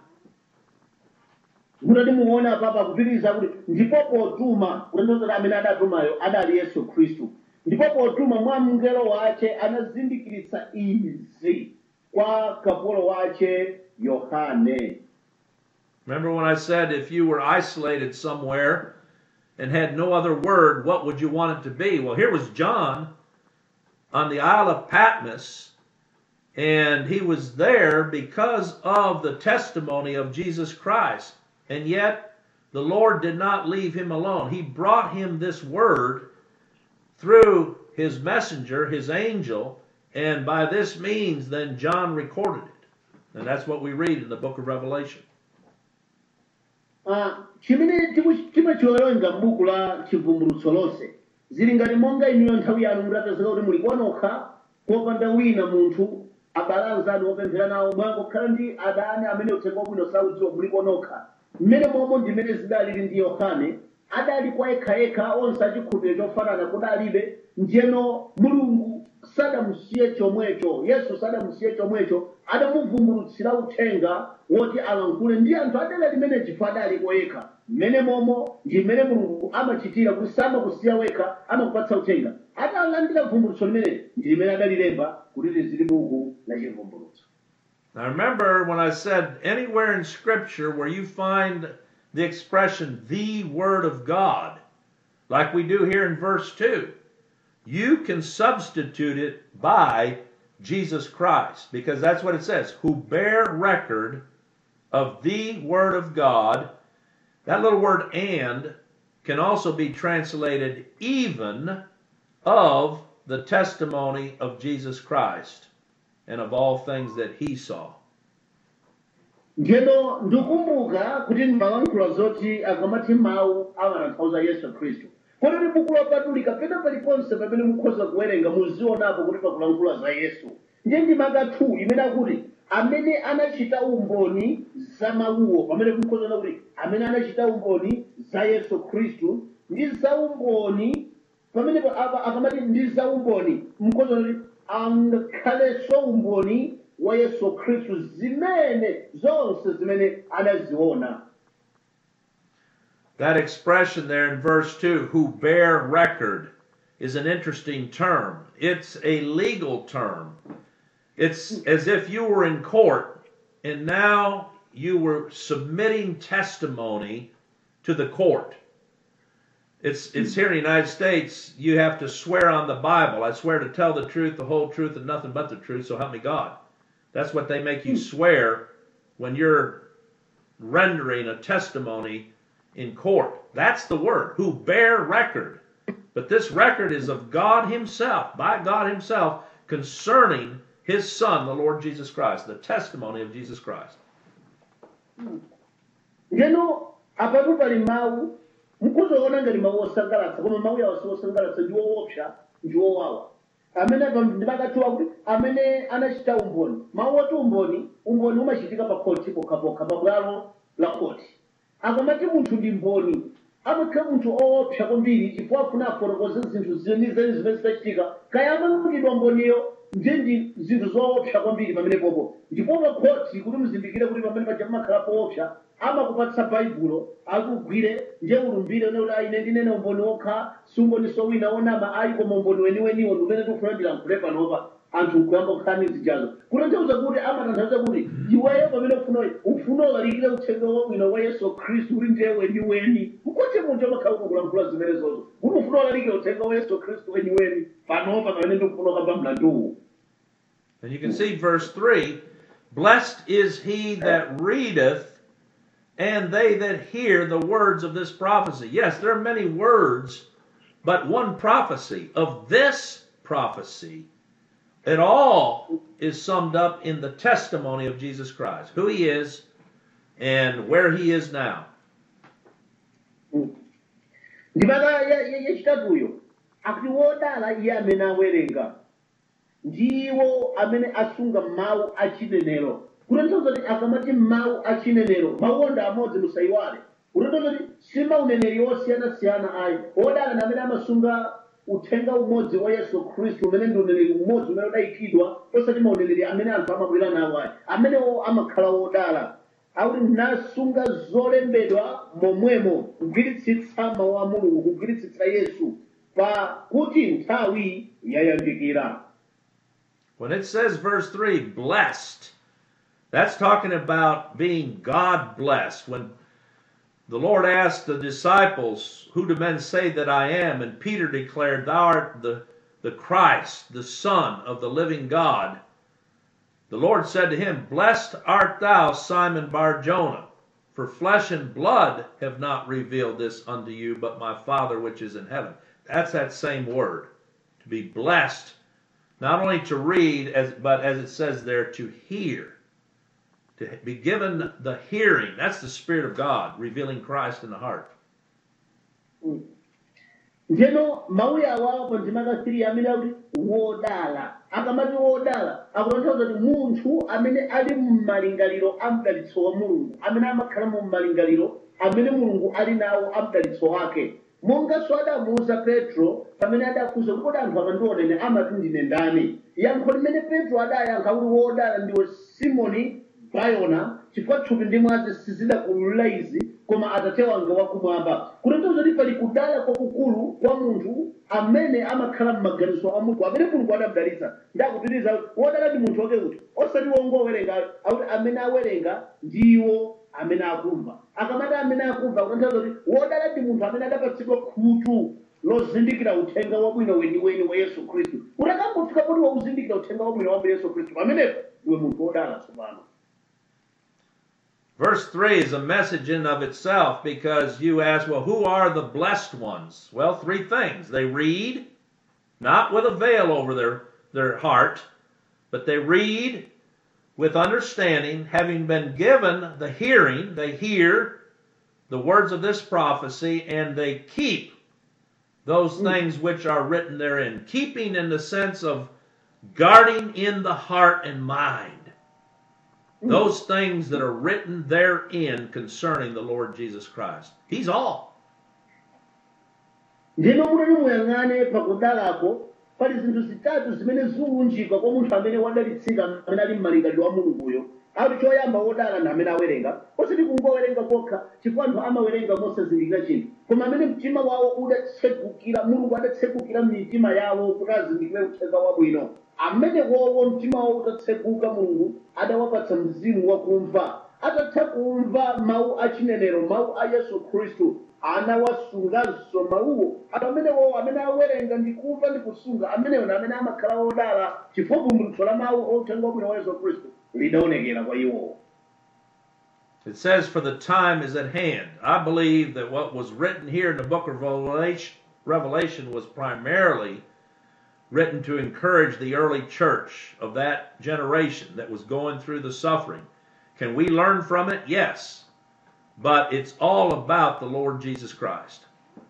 Speaker 5: kuti muone apapa kupitiriza kuti ndipo potuma kutanthauza amene adatumayo adali yesu khristu ndipo potuma mwa mngelo wace anazindikiritsa izi kwa kapolo wace yohane
Speaker 4: Remember when I said if you were isolated somewhere and had no other word, what would you want it to be? Well, here was John on the Isle of Patmos, and he was there because of the testimony of Jesus Christ. And yet, the Lord did not leave him alone. He brought him this word through his messenger, his angel, and by this means, then John recorded it. And that's what we read in the book of Revelation.
Speaker 5: Ah, chimene timu- timachiwerenga m'buku la chivumbulutso lonse zili ngati monga inuyo nthawi yanu mutapezeka kuti muli kwanokha popanda wina munthu abale anzanu opemphera nawo mwangokhala ndi adani amene uthenga wabwino saudziwa muli kwanokha mmene momwe ndimene zidalili ndi yohane adali kwa yekhayekha onse achikhulupiriro chofanana kudalibe njeno mulungu sadamusiye chomwecho yesu sadamusiye chomwecho adamuvumbulutsira uthenga woti alankhule ndi anthu adala limene chifo adali koyekha mmene momo ndi mmene mulungu amachitira kuti samakusiya wekha amakupatsa uthenga atalandira vumbulutso limene ndi limene adalilemba kuti lizili buku la chivumbulutso
Speaker 4: Now remember when I said anywhere in Scripture where you find the expression the Word of God, like we do here in verse 2, you can substitute it by Jesus Christ because that's what it says who bear record of the Word of God. That little word and can also be translated even of the testimony of Jesus Christ and of all things that he saw.
Speaker 5: njeno ndikumbuka kuti ndimalankhula zoti akamati mawu amatanthauza yesu khristu kototi buku lopatulika pena paliponse pamene mukhoza kuwerenga muzionapo kuti pakulankhula za yesu ndiye ndimaka 2 imene akuti amene anachita umboni za mawuwo pamene mukhoza kuona kuti amene anachita umboni za yesu khristu ndi za umboni pamene pa- apa- akamati ndi za umboni mukhoza kuti angakhalenso umboni wa yesu khristu zimene zonse zimene anaziona
Speaker 4: That expression there in verse 2, who bear record, is an interesting term. It's a legal term. It's as if you were in court and now you were submitting testimony to the court. It's it's here in the United States, you have to swear on the Bible. I swear to tell the truth, the whole truth, and nothing but the truth, so help me God. That's what they make you swear when you're rendering a testimony in court. That's the word, who bear record. But this record is of God Himself, by God Himself, concerning His Son, the Lord Jesus Christ, the testimony of Jesus Christ.
Speaker 5: ngeno apatu pali mawu mukhozaona ngati mawu osangalatsa koma mawu yawo si osangalatsa ndi woopsa ndi wowawa amene apa ndimakathiwa kuti amene anachita umboni mawu oti umboni umboni umachitika pa khoti pokhapokha pa bwalo la khoti akamati munthu ndi mboni amakhala munthu oopsa kwambiri chifukwa afuna afotokoze zinthu zenizeni zimene zidachitika kaya amang'anidwa mboniyo ndiye ndi zinthu zoopsa kwambiri pamene popo ndipo pa khoti kuti muzindikire kuti pamene paja pamakhala poopsa amakupatsa baibulo akugwire nje ulumbire uneuti aine ndinene umboni wokha siumboniso wina onama ayi koma umboni weniweniwo ndimene tikufuna ndilankhule panopa anthu nkuyamba kukhani zijazo kutanthauza kuti amatanthauza kuti iweyo pamene ufuna ufuna ulalikire uthenga wabwino wa yesu khristu uli ndiye weniweni mkoche munthu amakhala kulankhula zimene zozo kuti ufuna ulalikire uthenga wa yesu khristu weniweni panopa pamene ndikufuna ukamba mlanduwu
Speaker 4: And you can see verse 3 Blessed is he that readeth, and they that hear the words of this prophecy. Yes, there are many words, but one prophecy. Of this prophecy, it all is summed up in the testimony of Jesus Christ, who he is and where he is now.
Speaker 5: ndimaka yachitatuyo akuti wodala iye amene awerenga ndiwo amene asunga mawu achinenero kutanthauza kuti akamati mawu achinenero mawu ndi amodzi musayiwale kutanthauza kuti si mauneneri osiyanasiyana ayi wodala ndi amene amasunga uthenga umodzi wa yesu khristu umene ndi uneneri umodzi umene udayikidwa osati mauneneri amene anthu amabwera nawo ayi amenewo amakhala wodala akuti nasunga zolembedwa momwemo kugwiritsitsa mawu a mulungu kugwiritsitsa yesu pakuti nthawi yayandikira
Speaker 4: When it says, verse 3, blessed, that's talking about being God blessed. When the Lord asked the disciples, Who do men say that I am? And Peter declared, Thou art the, the Christ, the Son of the living God. The Lord said to him, Blessed art thou, Simon Bar Jonah, for flesh and blood have not revealed this unto you, but my Father which is in heaven. That's that same word. To be blessed, not only to read, as, but as it says there, to hear. To be given the hearing. That's the Spirit of God revealing Christ in the heart.
Speaker 5: njeno mawu awapo ndimaka 3 amene akuti wodala akamati wodala akutanthauza kuti munthu amene ali mmalingaliro a mdalitso wa mulungu amene amakhala mu mmalingaliro amene mulungu ali nawo a mdalitso wake monganso adamuwuza petro pamene adafunsa kuti kodi anthu amandionene amati ndine ndani yankho limene petro adayankha kuti wodala ndiwe simoni bayona chifukwa thupi ndi mwazi sizidakululira izi koma atate wanga wakumwamba kutanthauza kuti pali kudala kwakukulu kwa munthu amene amakhala m'maganizo a mulungu amene mulungu adamdalitsa ndakupitiriza wodala ndi munthu wake kuti osati wongowerenga akuti amene awerenga ndiwo amene akumva akamati amene akumva kutanthauza kuti wodala ndi munthu amene adapatsidwa khutu lozindikira uthenga wabwino weniweni wa yesu khristu kuti akangofika poti wauzindikira uthenga wabwino wa yesu khristu pamenepo ndiwe munthu wodala tsopano
Speaker 4: Verse 3 is a message in of itself because you ask, well, who are the blessed ones? Well, three things. They read, not with a veil over their, their heart, but they read with understanding, having been given the hearing, they hear the words of this prophecy, and they keep those things which are written therein. Keeping in the sense of guarding in the heart and mind those things that are written therein concerning the Lord Jesus Christ. He's all.
Speaker 5: ndino mutati muyang'ane pakudalako pali zinthu zitatu zimene ziwunjika kwa munthu amene wadalitsika amene ali m'malingaliro a mulunguyo akuti choyamba wodala ndi amene awerenga osati kungowerenga kokha chifukwa anthu amawerenga mosazindikira chinthu koma amene mtima wawo udatsekukira mulungu adatsegukira mitima yawo kuti azindikire uthenga wabwino amene wowo mtima wawo utatsekuka mulungu adawapatsa mzimu wakumva atatha kumva mawu achinenero mawu a yesu khristu anawasunganso mawuwo anthu amene wowo amene awerenga ndi kumva ndi kusunga ameneyo ndi amene amakhala wodala chifukwa vumbulutso la mawu othenga wabwino wa yesu khristu lidaonekera kwa iwowo
Speaker 4: It says, For the time is at hand. I believe that what was written here in the book of Revelation, Revelation was primarily written to encourage the early church of that generation that was going through the suffering. Can we learn from it? Yes. But it's all about the Lord Jesus Christ.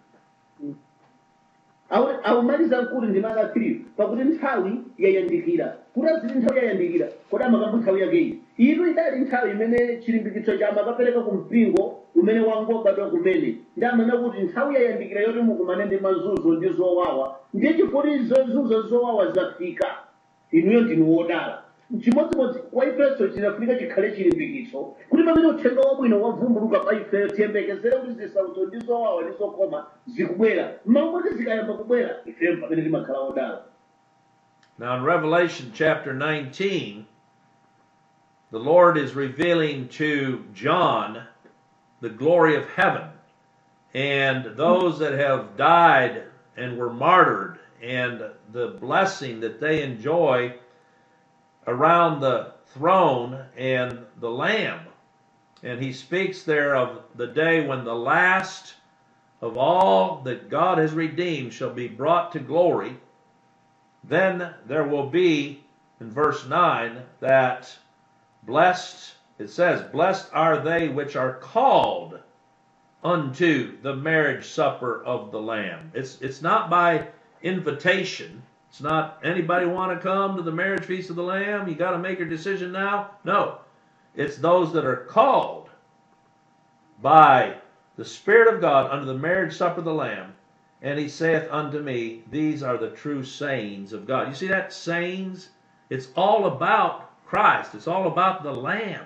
Speaker 5: Awu- awumaliza mkulu ndi maka 3 pakuti nthawi yayandikira kuti aziti nthawi yayandikira kodi amakamba nthawi yakeyi itu idali nthawi imene chilimbikitso cha amakapereka ku mpingo umene wangobadwa kumene ndi amene kuti nthawi yayandikira yoti mukumane ndi mazunzo ndi zowawa ndiye chifukwa zozunzo zowawa zafika inuyo ndinu wodala chimodzimodzi kwa ifenso chinafunika chikhale chilimbikitso kuti pamene uthenga wabwino wavumbuluka pa ifeyo tiyembekezere kuti zisautso ndi zowawa ndi zokoma zikubwera mmawa mwake zikayamba kubwera ifeyo pamene timakhala odala
Speaker 4: Now, in Revelation chapter 19, the Lord is revealing to John the glory of heaven and those that have died and were martyred and the blessing that they enjoy around the throne and the Lamb. And he speaks there of the day when the last of all that God has redeemed shall be brought to glory. Then there will be, in verse 9, that blessed, it says, Blessed are they which are called unto the marriage supper of the Lamb. It's, it's not by invitation. It's not anybody want to come to the marriage feast of the Lamb? You got to make your decision now? No. It's those that are called by the Spirit of God unto the marriage supper of the Lamb. And he saith unto me, These are the true sayings of God. You see that sayings? It's all about Christ. It's all about the Lamb.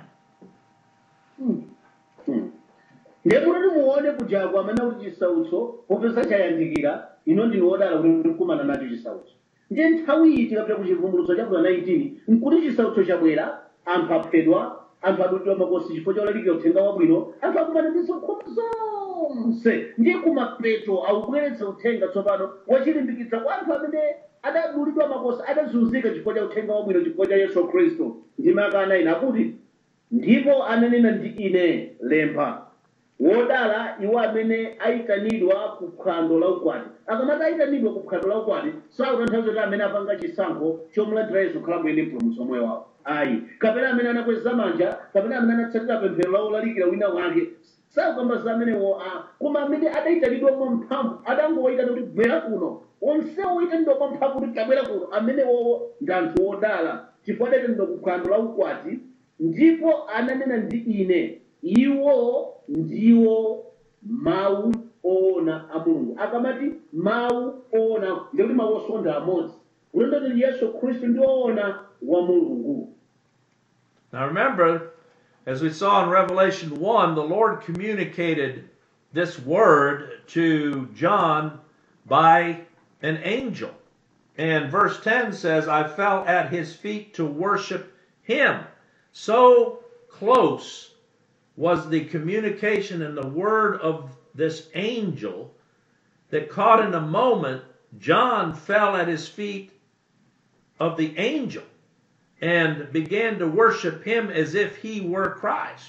Speaker 5: ndiye kuti muone kujagwa amene kuti chisautso popeza chayandikira ino ndinu wodala kuti ndikumana nacho chisautso ndiye nthawi iyi tikapita ku chivumbulutso cha 19 nkuti chisautso chabwera anthu aphedwa anthu adulidwa makosi chifukwa cholalikira uthenga wabwino anthu akumana ndi zokhoma zonse ndiye kumapeto akubweretsa uthenga tsopano wachilimbikitsa kwa anthu amene adadulidwa makosi adazunzika chifukwa cha uthenga wabwino chifukwa cha yesu khristu ndimaka ina akuti ndipo ananena ndi ine lemba wodala iwo amene ayitanidwa ku phwando la ukwati akamati ayitanidwa ku phwando la ukwati sakutanthauza kuti amene apanga chisankho chomulandira yesu kukhala mwene mpulumutsi moyo wawo ayi kapena amene anakweza manja kapena amene anatsatira pemphero lawo lalikira wina wake sakukamba za amenewo a koma amene adayitanidwa mwa mphamvu adangowayitana kuti bwera kuno onsewo oyitanidwa mwa mphamvu kuti tabwera kuno amenewowo ndi anthu odala chifukwa adayitanidwa ku phwando la ukwati ndipo ananena ndi ine iwo ndiwo mawu oona a mulungu akamati mawu oona ndikuti mawu osonda amodzi kulonda kuti yesu khristu ndi woona wa mulungu
Speaker 4: Now remember, as we saw in Revelation 1, the Lord communicated this word to John by an angel. And verse 10 says, I fell at his feet to worship him. So close was the communication and the word of this angel that caught in a moment, John fell at his feet of the angel and began to worship him as if he were Christ.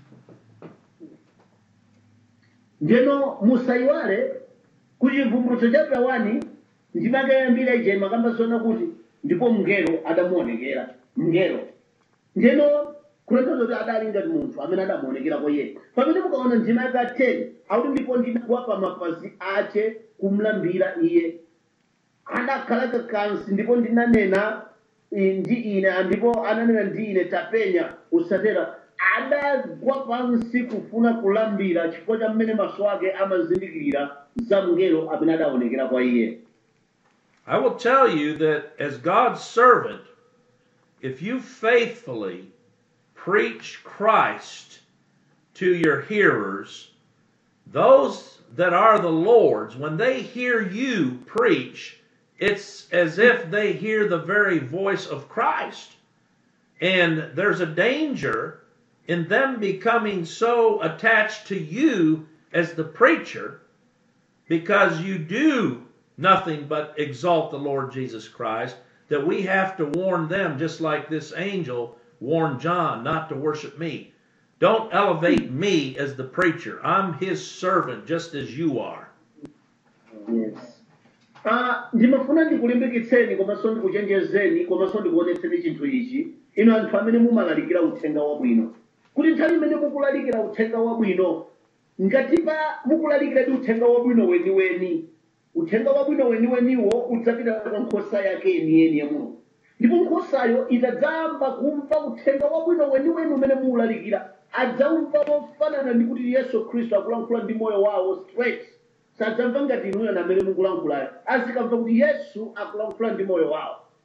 Speaker 5: ndeno musayiwale kuti chivumbulutso cha prawani ndimakayambira ija imakamba zona kuti ndipo mngelo adamuonekera mngelo ndeno kutanthauza kuti adali ngati munthu amene adamuonekera kwa iye pamene mukaona ndima yaka 10 akuti ndipo ndinagwa pa mapazi ache kumlambira iye adakhala kakansi ndipo ndinanena i- ndi ine ndipo ananena ndi ine tapenya usatero adagwa pansi kufuna kulambira chifukwa cha mmene maso ake amazindikirira za mngelo amene adaonekera kwa iye
Speaker 4: I will tell you that as God's servant, if you faithfully preach Christ to your hearers, those that are the Lord's, when they hear you preach, it's as if they hear the very voice of Christ. And there's a danger in them becoming so attached to you as the preacher because you do nothing but exalt the Lord Jesus Christ, that we have to warn them, just like this angel warned John not to worship me. Don't elevate me as the preacher. I'm his servant, just as you are.
Speaker 5: yes. Ah, ndimafuna ndikulimbikitseni komanso ndikuchenjezeni komanso ndikuonetseni chinthu ichi inu anthu amene mumalalikira uthenga wabwino kuti nthawi imene mukulalikira uthenga wabwino ngatipa mukulalikira ndi uthenga wabwino weniweni uthenga wabwino weniweniwo udzapita kwa nkhosa yake yeniyeni ya mulungu ndipo nkhosayo itadzayamba kumva uthenga wabwino weniweni umene muwulalikira adzamva mofanana ndi kuti yesu khristu akulankhula ndi moyo wawo straight sadzamva ngati inuyo amene mukulankhulayo azikamva kuti yesu akulankhula ndi moyo wawo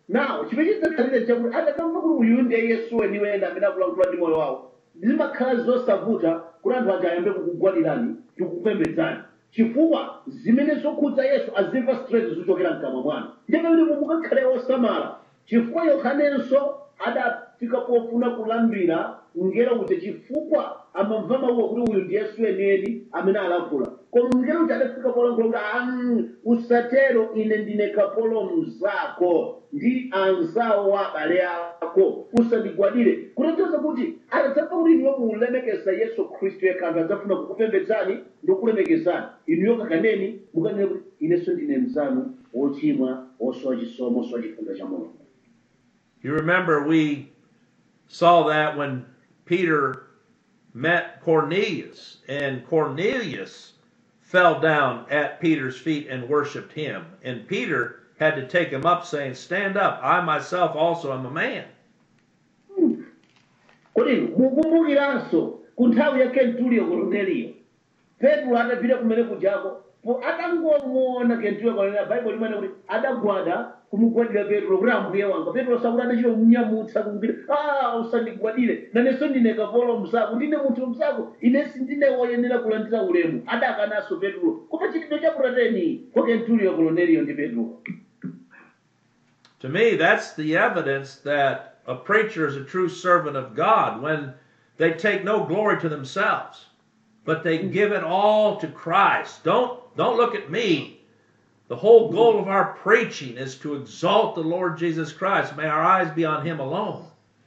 Speaker 5: nawo chimene chidzakhalire chakuti atakamva kuti uyu ndiye yesu weniweni amene akulankhula ndi moyo wawo zimakhala zosavuta kuti anthu aja ayambe kukugwadirani tikukupembedzani chifukwa zimene zokhudza yesu azimva straight zochokera mkamwa mwanu ndiye pamene mukakhale osamala chifukwa yohanenso adafika pofuna kulambira mngelo kuti chifukwa amamva mawuwa kuti uyu ndi yesu enieni amene alankhula koma mngelo kuti adafika polankhula kuti "Ah, usatero ine ndine kapolo mzako ndi anzawo wa abale ako usandigwadire kutanthauza kuti atadzamva kuti inuyo mulemekeza yesu khristu yekha anthu adzafuna kukupembedzani ndi kukulemekezani inuyo kakaneni mukanene kuti inenso ndine mzanu wochimwa wosowa chisomo wosowa chifundo cha mulungu
Speaker 4: You remember we saw that when Peter met Cornelius, and Cornelius fell down at Peter's feet and worshiped him. And Peter had to take him up, saying, Stand up, I myself also am a man.
Speaker 5: kodi mukumbukiranso ku nthawi ya kentuliyo korneliyo petro adapita kumene kujako po atangomuona kentuliyo korneliyo baibulo limene kuti adagwada kumugwadira petro kuti ambuye wanga petro sakuti adachita kumnyamutsa kumupita a usandigwadire nanenso ndine kapolo mzako ndine munthu mzako inensi ndine woyenera kulandira ulemu adakananso petro koma chitidwe cha purateni kwa kentuliyo korneliyo ndi petro
Speaker 4: To me, that's the evidence that a preacher is a true servant of God when they take no glory to themselves, but they give it all to Christ. Don't don't look at me. The whole goal of our preaching is to exalt the Lord Jesus Christ. May our eyes be on him alone.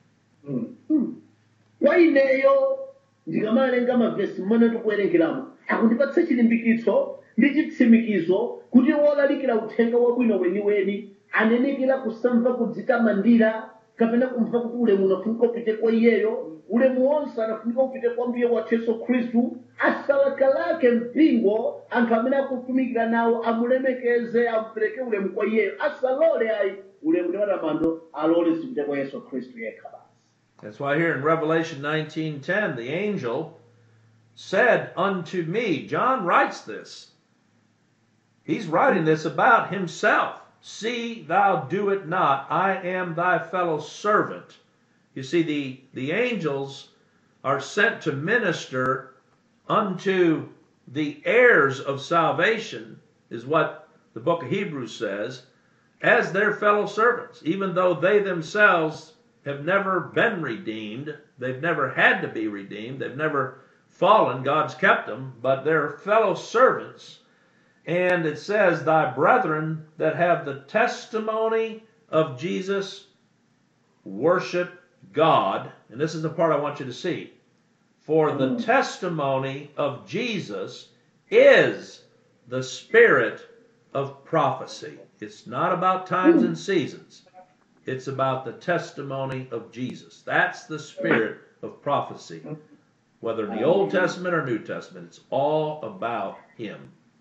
Speaker 5: kwa ineyo ndikamalenga mavesi mmene tikuwerengeramo akundipatsa chilimbikitso ndi chitsimikizo kuti wolalikira uthenga wabwino weniweni anenekera kusamva kudzitamandira kapena kumva kuti ulemu unafunika upite kwa iyeyo ulemu wonse anafunika upite kwa mbuye wathu yesu khristu asalakalake mpingo anthu amene akutumikira nawo amulemekeze amupereke ulemu kwa iyeyo asalole ayi ulemu ndi matamando alole zipite kwa yesu khristu yekha basi
Speaker 4: That's why here in Revelation 19:10 the angel said unto me, John writes this. He's writing this about himself. See thou do it not. I am thy fellow servant. You see the the angels are sent to minister unto the heirs of salvation is what the book of Hebrews says as their fellow servants even though they themselves have never been redeemed. They've never had to be redeemed. They've never fallen. God's kept them, but they're fellow servants. And it says, Thy brethren that have the testimony of Jesus worship God. And this is the part I want you to see. For the testimony of Jesus is the spirit of prophecy. It's not about times and seasons. It's about the testimony of Jesus. That's the spirit of prophecy. Whether in the Old Testament or New Testament, it's all about Him.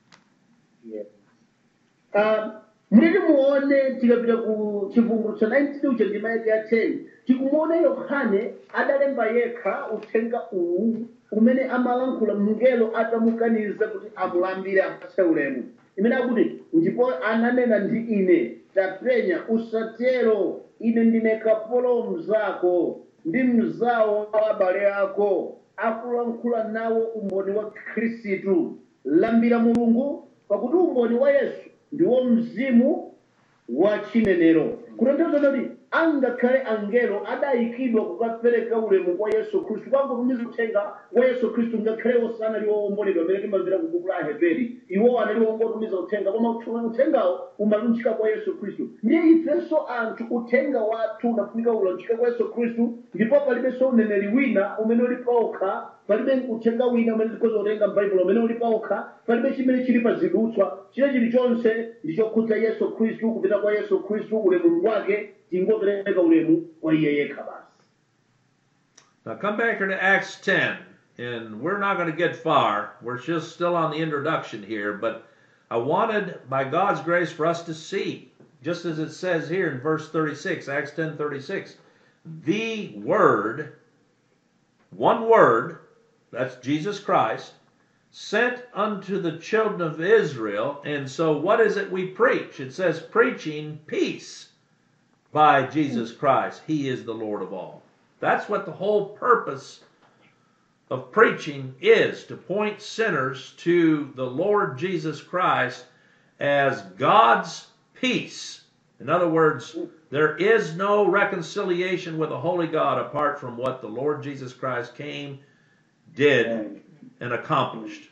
Speaker 5: Ah, muliti muone tikapita ku chivumbulutso 19 uja ndima yake ya 10 tikumuona yohane adalemba yekha uthenga uwu umene amalankhula mngelo atamukaniza kuti amulambire ampatse ulemu imene akuti ndipo ananena ndi ine tapenya usatero ine ndine kapolo mzako ndi mzawo wa abale ako akulankhula nawo umboni wa khristu lambira mulungu pakuti umboni wa yesu ndiwo mzimu wa chinenero kutanthauza kuti angakhale angelo adayikidwa kukapereka ulemu kwa yesu khristu kwangotumiza uthenga wa yesu khristu ngakhale osana ali wowomboledwa amene timamvera ku buku la aheberi iwo anali wongotumiza uthenga koma uthengawo umalunjika kwa yesu khristu ndiye ifenso anthu uthenga wathu unafunika ulunjika kwa yesu khristu ndipo palibenso uneneri wina umene uli paokha palibe uthenga wina umene tikhoza kutenga m'baibulo umene uli paokha palibe chimene chili pa zidutswa chile chilichonse ndichokhudza yesu khristu kupita kwa yesu khristu ulemu wake tingopereka ulemu kwa iye yekha basi
Speaker 4: Now come back here to Acts 10, and we're not going to get far. We're just still on the introduction here, but I wanted, by God's grace, for us to see, just as it says here in verse 36, Acts 10 36, the Word, one Word, that's Jesus Christ, sent unto the children of Israel. And so, what is it we preach? It says, preaching peace by Jesus Christ. He is the Lord of all. That's what the whole purpose of preaching is to point sinners to the Lord Jesus Christ as God's peace. In other words, there is no reconciliation with a holy God apart from what the Lord Jesus Christ came, did, and accomplished.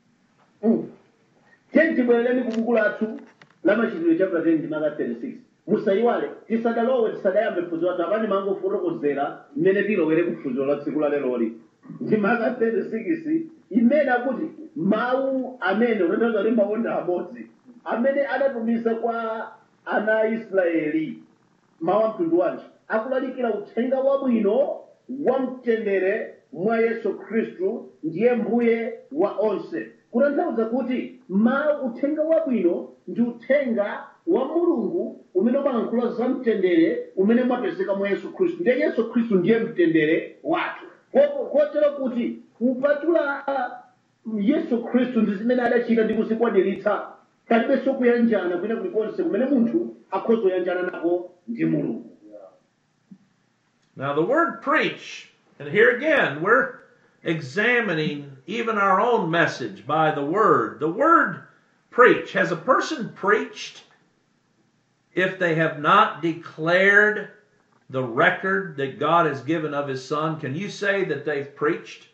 Speaker 5: tenti bwerereni ku buku lathu la machitidwe chapter 10 ndi maka 36 musayiwale tisadalowe tisadayambe phunziro lathu apani mangofotokozera mmene tilowere ku phunziro la tsiku la leloli ndi maka 36 imene akuti mawu amene utanthauza kuti mawu ndi amodzi amene adatumiza kwa ana a israeli mawu a mtundu wanji akulalikira uthenga wabwino wa mtendere mwa yesu khristu ndiye mbuye wa onse kutanthauza kuti mawu uthenga wabwino ndi uthenga wa mulungu umene umalankhula za mtendere umene umapezeka mwa yesu khristu ndiye yesu khristu ndiye mtendere wathu Ko- kotero kuti kupatula yesu khristu ndi zimene adachita ndi kuzikwaniritsa palibenso kuyanjana kwina kulikonse kumene munthu akhoza kuyanjana nako ndi mulungu
Speaker 4: Now, the word preach, and here again, we're examining even our own message by the word. The word preach. Has a person preached if they have not declared the record that God has given of His Son? Can you say that they've preached?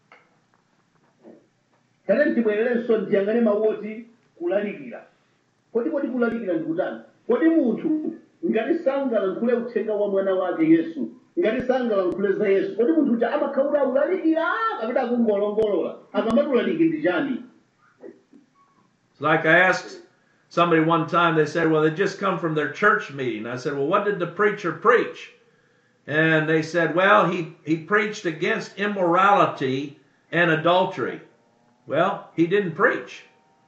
Speaker 5: tate ntibwererenso ndiyangane mawu oti kulalikira kodi kodi kulalikira ndikutani kodi munthu ngati sangalankhule uthenga wa mwana wake yesu ngati sangalankhule za yesu kodi munthu uja amakhaula akulalikira kapita akungolongolola akamati ulaliki ndi chani
Speaker 4: It's like I asked somebody one time, they said, well, they just come from their church meeting. I said, well, what did the preacher preach? And they said, well, he, he preached against immorality and adultery. Well, he didn't preach.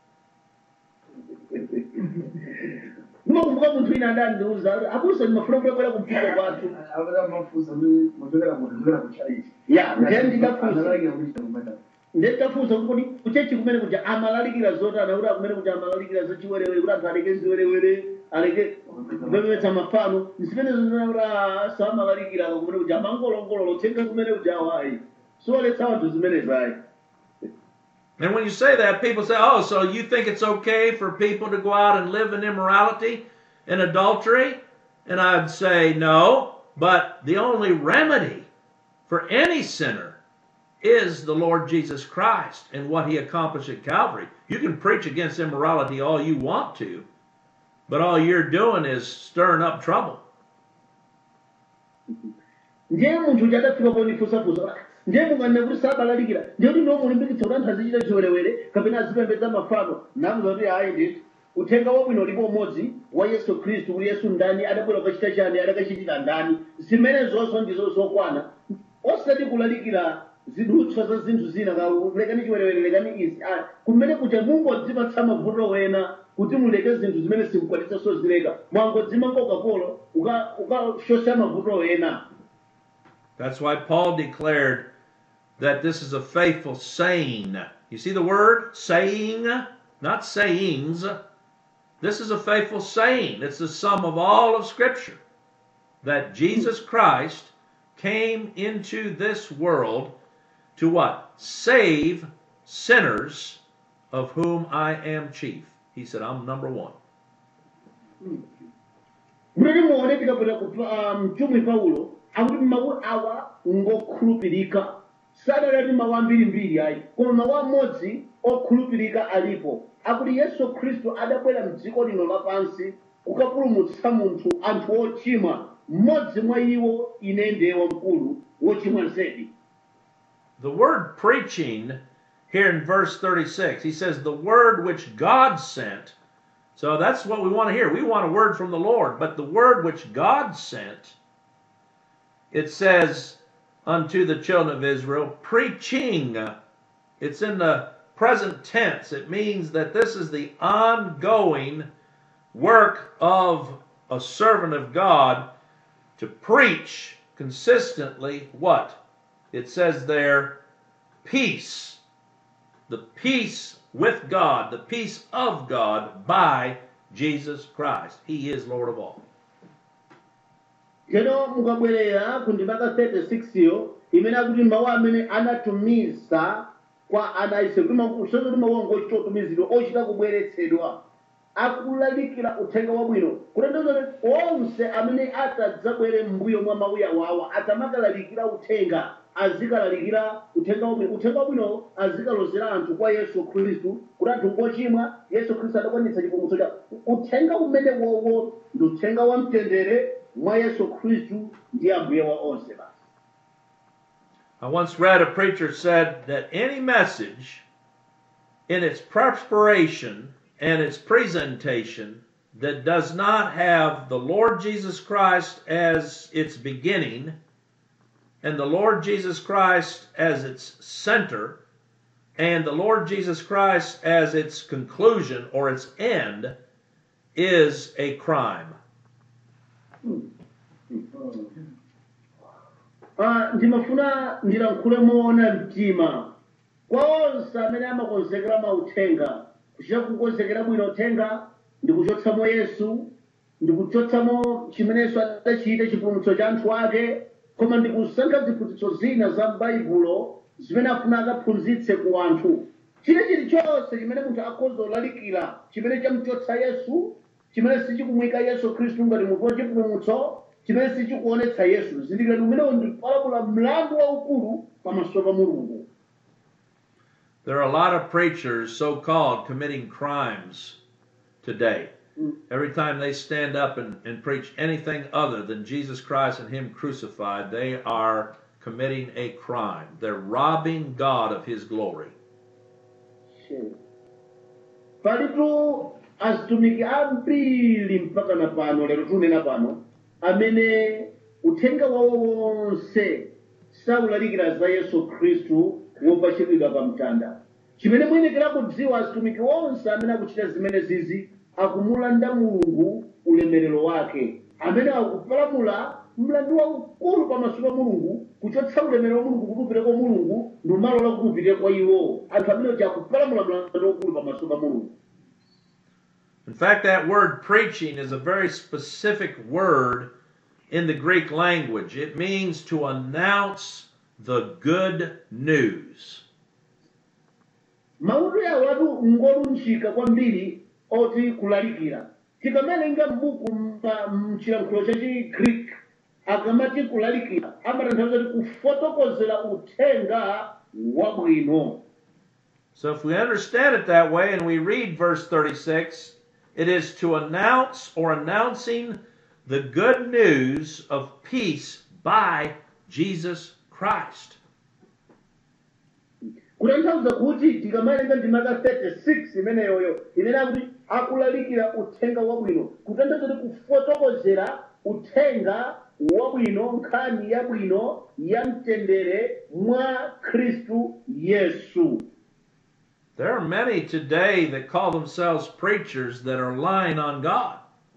Speaker 5: ndimakumbuka munthu ina adandiuza abusa ndimafuna kulekera kumphiko kwathu
Speaker 3: akada mafusa muchokera muchokera kuchaiti
Speaker 5: ya ndiye ndikafunsa
Speaker 3: analagira kuti chomata
Speaker 5: ndetafunsa kuti kodi kuchechi kumene kuja amalalikira zotana kuti akumene kuja amalalikira zachiwerewere kuti anthu aleke ziwerewere aleke kupeperetsa mafano zimene zinakuti samalalikira kumene kuja amangolongolola uthenga kumene kuja awayi siwaletsa anthu zimene zayi
Speaker 4: And when you say that, people say, oh, so you think it's okay for people to go out and live in immorality and adultery? And I'd say, no, but the only remedy for any sinner is the Lord Jesus Christ and what he accomplished at Calvary. You can preach against immorality all you want to, but all you're doing is stirring up trouble.
Speaker 5: ndiye munthu uja adafika ponifunsafunsa ndiye munganene kuti sabalalikira ndiye kuti ndiwo mulimbikitsa kuti anthu azichita chiwerewere kapena azipembedza mafano namuza kuti ayi ndithu uthenga wabwino ulipo umodzi wa yesu khristu kuti yesu ndani adabwera kukachita chani adakachitira ndani zimene zonso ndizo zokwana osati kulalikira zidutswa za zinthu zina ka lekani chiwerewere lekani izi Ah, kumene kuja mungodzipatsa mavuto wena kuti muleke zinthu zimene simukwanisa sozileka mwangodzima kokapolo ukashosha mavuto wena
Speaker 4: That's why Paul declared that this is a faithful saying. You see the word? Saying, not sayings. This is a faithful saying. It's the sum of all of Scripture that Jesus Christ came into this world to what? Save sinners, of whom I am chief. He said, I'm number one.
Speaker 5: muli muone tikapita ku pa- mtumwi paulo akuti mawu awa ngokhulupirika sadalati mawu ambirimbiri ayi koma mawu amodzi okhulupirika alipo akuti yesu khristu adabwera mdziko lino lapansi kukapulumutsa munthu anthu ochimwa mmodzi mwa iwo ine ndiye wamkulu wochimwa zedi
Speaker 4: The word preaching here in verse 36, he says, the word which God sent. So that's what we want to hear. We want a word from the Lord, but the word which God sent, it says unto the children of Israel, preaching. It's in the present tense. It means that this is the ongoing work of a servant of God to preach consistently what? It says there, peace. The peace with God, the peace of God by Jesus Christ. He is Lord of all.
Speaker 5: teno mukabwerera ku ndimaka 36 yo imene akuti mawu amene anatumiza kwa ana aisraeli kuti mawu- usati kuti mawu anga ochita kutumizidwa ochita kubweretsedwa akulalikira uthenga wabwino kutanthauza kuti onse amene atadzabwere m'mbuyo mwa mawu awawa adzamakalalikira uthenga azikalalikira uthenga wabwino uthenga wabwino azikalozera anthu kwa yesu khristu kuti anthu ngochimwa yesu khristu adakwanitsa chipulumutso cha uthenga umene wowo ndi uthenga wa mtendere mwa yesu khristu ndi ambuye wa onse basi
Speaker 4: I once read a preacher said that any message in its preparation and its presentation that does not have the Lord Jesus Christ as its beginning and the Lord Jesus Christ as its center and the Lord Jesus Christ as its conclusion or its end is a crime.
Speaker 5: Ah, ndimafuna ndilankhule moona mtima kwa onse amene amakonzekera mauthenga kuchita kukonzekera bwino uthenga ndikuchotsamo yesu ndikuchotsamo chimenenso adachita chipulumutso cha anthu ake koma ndikusankha ziphunzitso zina za m'baibulo zimene afuna akaphunzitse ku anthu chile chilichonse chimene munthu akhoza kulalikira chimene chamuchotsa yesu chimene sichikumwika yesu khristu ngati munthu wachipulumutso chimene sichikuonetsa yesu zindikirani umenewo ndikupalamula mlandu waukulu pamaso pa mulungu
Speaker 4: There are a lot of preachers, so called, committing crimes today. Every time they stand up and, and preach anything other than Jesus Christ and Him crucified, they are committing a crime. They're robbing God of His glory.
Speaker 5: palitu azitumiki ambiri mpaka na pano lero tunena pano amene uthenga wawo wonse saulalikira za yesu khristu wopachikidwa pa mtanda chimene muyenekera kudziwa azitumiki onse amene akuchita zimene zizi akumulanda mulungu ulemerero wake amene akupalamula mlandu waukulu pamaso pa mulungu kuchotsa ulemerero wa mulungu kuti upite kwa mulungu ndi umalola kuti upite kwa iwo anthu amene uja akupalamula mlandu waukulu pamaso pa mulungu
Speaker 4: In fact, that word preaching is a very specific word in the Greek language. It means to announce the good news.
Speaker 5: mauto yawo atu ngolunjika kwambiri oti kulalikira tikamalenga m'buku mpa- mchilankhulo cha chigreek akamati kulalikira amatanthauza kuti kufotokozera uthenga wabwino
Speaker 4: So if we understand it that way and we read verse 36, it is to announce or announcing the good news of peace by Jesus Christ.
Speaker 5: kutanthauza kuti tikamalenga ndimaka 36 imeneyoyo imene akuti akulalikira uthenga wabwino kutanthauza kuti kufotokozera uthenga wabwino nkhani yabwino ya mtendere mwa khristu yesu
Speaker 4: There are many today that call themselves preachers that are lying on God.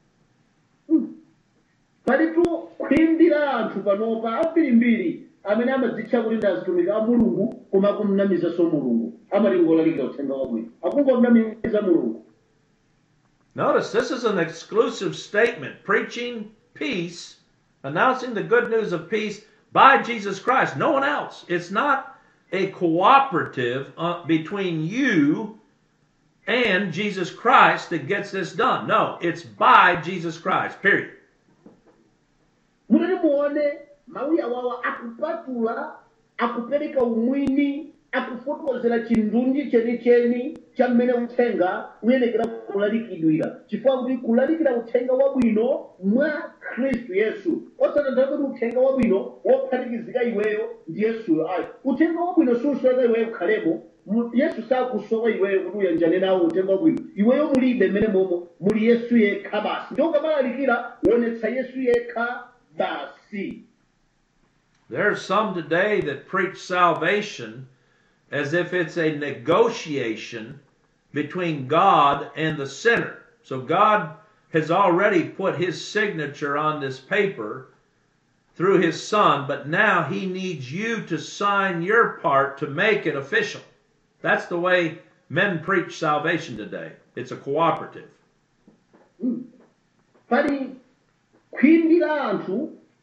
Speaker 5: palitu kuyambira anthu panopa ambirimbiri amene amadzitcha kuti ndi azitumiki a mulungu koma akumnamizanso mulungu amati ngolalikira uthenga wabwino akungomnamiza mulungu
Speaker 4: Notice this is an exclusive statement preaching peace, announcing the good news of peace by Jesus Christ. No one else. It's not a cooperative uh, between you and Jesus Christ that gets this done. No, it's by Jesus Christ, period.
Speaker 5: mutati muone mawu awawa akupatula akupereka umwini akufotokozera chindunji chenicheni cha mmene uthenga uyenekera kulalikidwira chifukwa kuti kulalikira uthenga wabwino mwa khristu yesu osatanthauza kuti uthenga wabwino wophatikizika iweyo ndi yesuyo ayi uthenga wabwino susowa iweyo kukhalemo Mu- yesu sakusowa iweyo kuti uyanjane nawo uthenga wabwino iweyo mulibe mmene momo muli yesu yekha basi ndi ukamalalikira wonetsa yesu yekha basi
Speaker 4: There's some today that preach salvation as if it's a negotiation between God and the sinner. So God has already put his signature on this paper through his son, but now he needs you to sign your part to make it official. That's the way men preach salvation today. It's a cooperative.
Speaker 5: pali kuyambira anthu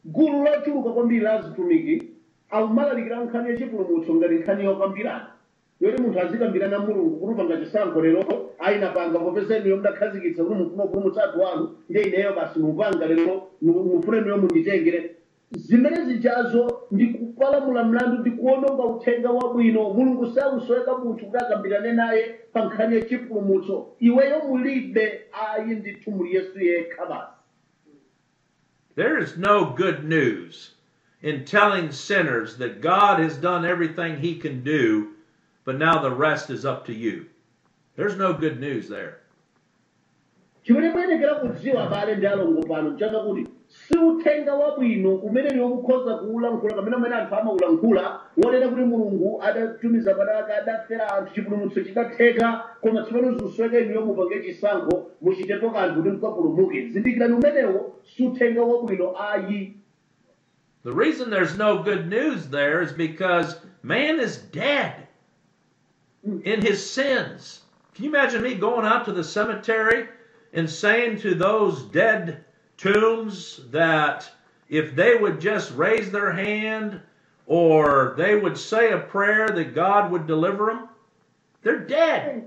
Speaker 5: gulu lochuluka kwambiri la azitumiki akumalalikira nkhani yachipulumutso ngati nkhani yokambirana yoti munthu azikambirana mulungu kuti upanga chisankho lero ayinapanga popeza inuyo mudakhazikitsa kuti mufuna kupulumutsa anthu anu ndi ineyo basi mupanga lero mufune inuyo munditengere zimene zijazo ndi kupalamula mlandu ndi kuononga uthenga wabwino mulungu sakusoweka munthu kuti akambirane naye pa nkhani yachipulumutso iweyo mulibe ayi ndithu muli yesu yekha basi
Speaker 4: There is no good news in telling sinners that God has done everything he can do, but now the rest is up to you. There's no good news there.
Speaker 5: chimene muyenekera kudziwa abale ndi alongo pano chaka kuti si uthenga wabwino umene niwo mukhoza kuwulankhula kamene amene anthu amawulankhula wonena kuti mulungu adatumiza padaka adafera anthu chipulumutso chidatheka koma tsopano zikusweka inuyo mupange chisankho muchitepo kanthu kuti mukapulumuke zindikirani umenewo si uthenga wabwino ayi
Speaker 4: The reason there's no good news there is because man is dead in his sins. Can you imagine me going out to the cemetery and saying to those dead tombs that if they would just raise their hand or they would say a prayer that God would deliver them? They're dead.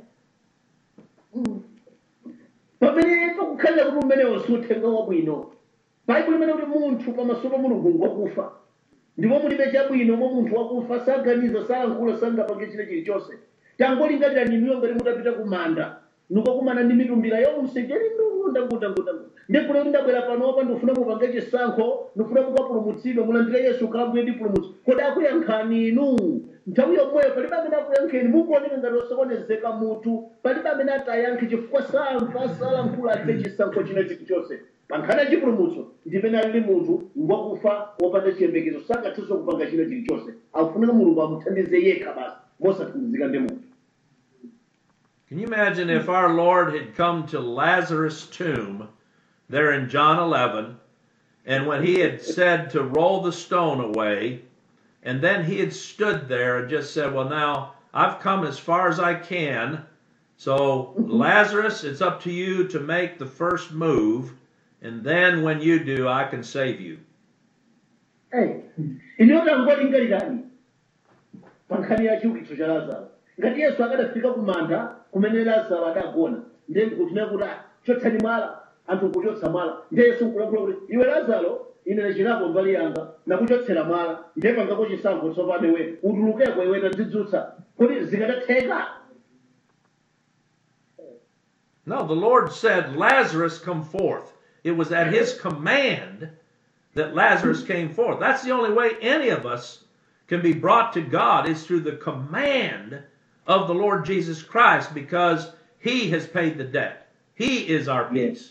Speaker 5: pamene pakukhalira kuti umenewo si uthenga wabwino baibulo imene kuti munthu pamaso pa mulungu ngokufa ndipo mulibe chabwino mo munthu wakufa saganiza salankhula sangapange china chilichonse tangolingalira ninuyo ngati mutapita ku manda nukakumana ndi mitumbira yonse jeri ndundangudangudangu ndikulo ndabwera panopa ndifuna mupange chisankho ndifuna mukapulumutsidwe mulandire yesu kalabwire ndi pulumutsi kodi akuyankhani inu nthawi yomweyo palibe amene akuyankheni mukuoneka ngati osokonezeka mutu palibe amene atayankhe chifukwa samva salankhula alibe chisankho china chilichonse pa nkhani ya chipulumutso ndipene alili munthu ngwakufa wopanda chiyembekezo sangathenso kupanga china chilichonse akufunika mulungu amuthandize yekha basi mosathandizika ndi munthu
Speaker 4: Can you imagine if our Lord had come to Lazarus' tomb there in John 11, and when he had said to roll the stone away, and then he had stood there and just said, Well, now I've come as far as I can, so Lazarus, it's up to you to make the first move, and then when you do, I can save you.
Speaker 5: ineyo tangolingalirani pa nkhani ya chiukitso cha lazaro ngati yesu akadafika ku manda kumene lazaro adagona ndiye ndikutinena kuti "Ah, chotsani mwala anthu nkuchotsa mwala ndiye yesu nkulankhula kuti iwe lazaro ine nachinapo mbali yanga nakuchotsera mwala ndiye pangapo chisankho tsopano iwe utulukeko iwe tadzidzutsa kuti zikadatheka
Speaker 4: No, the Lord said, Lazarus, come forth. It was at his command that Lazarus came forth. That's the only way any of us can be brought to God is through the command of the Lord Jesus Christ because he has paid the debt. He is our peace.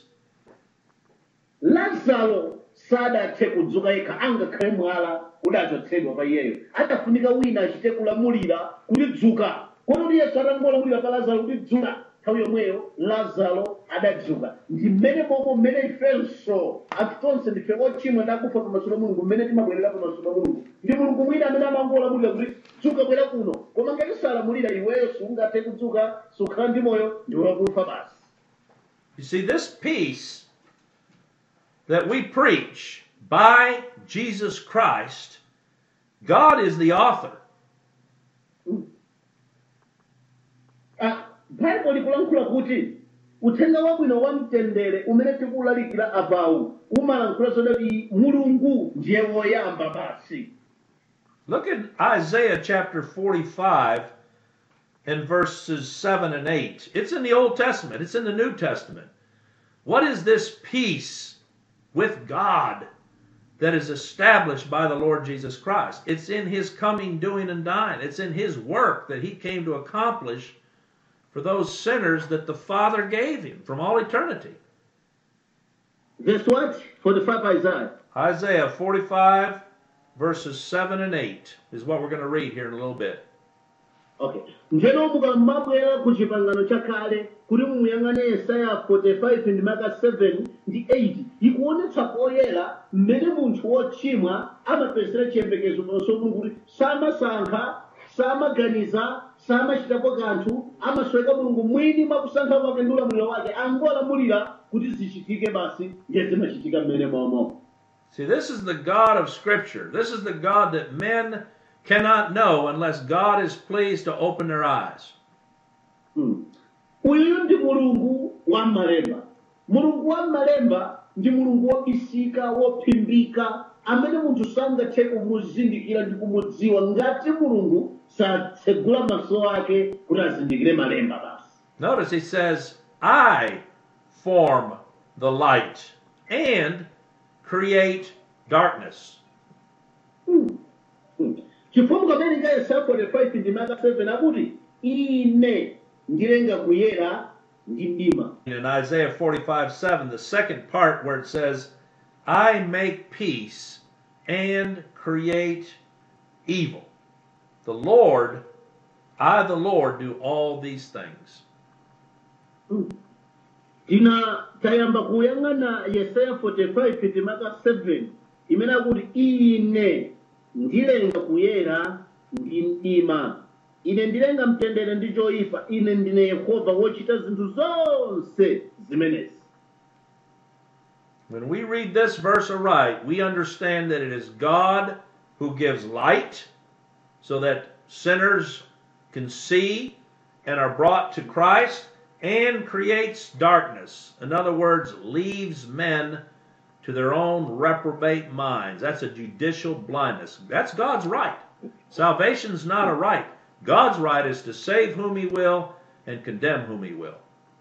Speaker 5: lazaro sadathe kudzuka yekha angakhale mwala udachotsedwa pa iyeyo adafunika wina achite kulamulira kuti dzuka kototi yesu atangolamulira pa lazaro kuti dzuka nthawi yomweyo lazaro adadzuka ndi mmene momwe mmene ifenso anthu tonse ndife ochimwa ndakufa pamaso pa mulungu mmene timabwerera pamaso pa mulungu ndi mulungu mwina amene amangolamulira kuti dzuka bwera kuno koma ngati salamulira iweyo sungathe kudzuka sukhala ndi moyo ndi wakufa basi
Speaker 4: You see, this peace that we preach by Jesus Christ, God is the author.
Speaker 5: Ah, baibulo likulankhula kuti uthenga wabwino wa mtendere umene tikuwulalikira apawu umalankhula zodati mulungu ndiye woyamba basi
Speaker 4: Look at Isaiah chapter 45 and verses 7 and 8. It's in the Old Testament, it's in the New Testament. What is this peace with God that is established by the Lord Jesus Christ? It's in his coming, doing, and dying. It's in his work that he came to accomplish for those sinners that the Father gave him from all eternity.
Speaker 5: verse what 45 isaiah
Speaker 4: Isaiah 45, verses 7 and 8 is what we're going to read here in a little bit.
Speaker 5: okay njeno mukamabwera ku chipangano chakale kuti mumuyang'ane yesaya 45 ndi maka 7 ndi 8 ikuonetsa poyera mmene munthu wochimwa amapezera chiyembekezo pamaso pa mulungu kuti samasankha samaganiza samachitapo kanthu amasweka mulungu mwini mwakusankha kwake ndi ulamuliro wake angolamulira kuti zichitike basi ndiye zimachitika mmene momo
Speaker 4: See, this is the God of Scripture. This is the God that men cannot know unless God is pleased to open their eyes.
Speaker 5: uyu ndi mulungu wa malemba mulungu wa malemba ndi mulungu wobisika wophimbika amene munthu sangathe kumuzindikira ndi kumudziwa ngati mulungu satsegula maso ake kuti azindikire malemba basi
Speaker 4: Notice he says, I form the light and create darkness.
Speaker 5: chifukwa pamene nga yesaya 45 ndi maka 7 akuti ine ndilenga kuyera ndi mdima
Speaker 4: In Isaiah 45 7, the second part where it says, I make peace and create evil. The Lord, I, the Lord, do all these things.
Speaker 5: tina tayamba kuyang'ana yesaya 45 ndi maka 7 imene akuti ine ndilenga kuyera ndi mdima ine ndilenga mtendere ndi choyipa ine ndine yehova wochita zinthu zonse zimenezi
Speaker 4: When we read this verse aright, we understand that it is God who gives light so that sinners can see and are brought to Christ and creates darkness. In other words, leaves men to their own reprobate minds. That's a judicial blindness. That's God's right. Salvation's not a right. God's right is to save whom he will and condemn whom he will.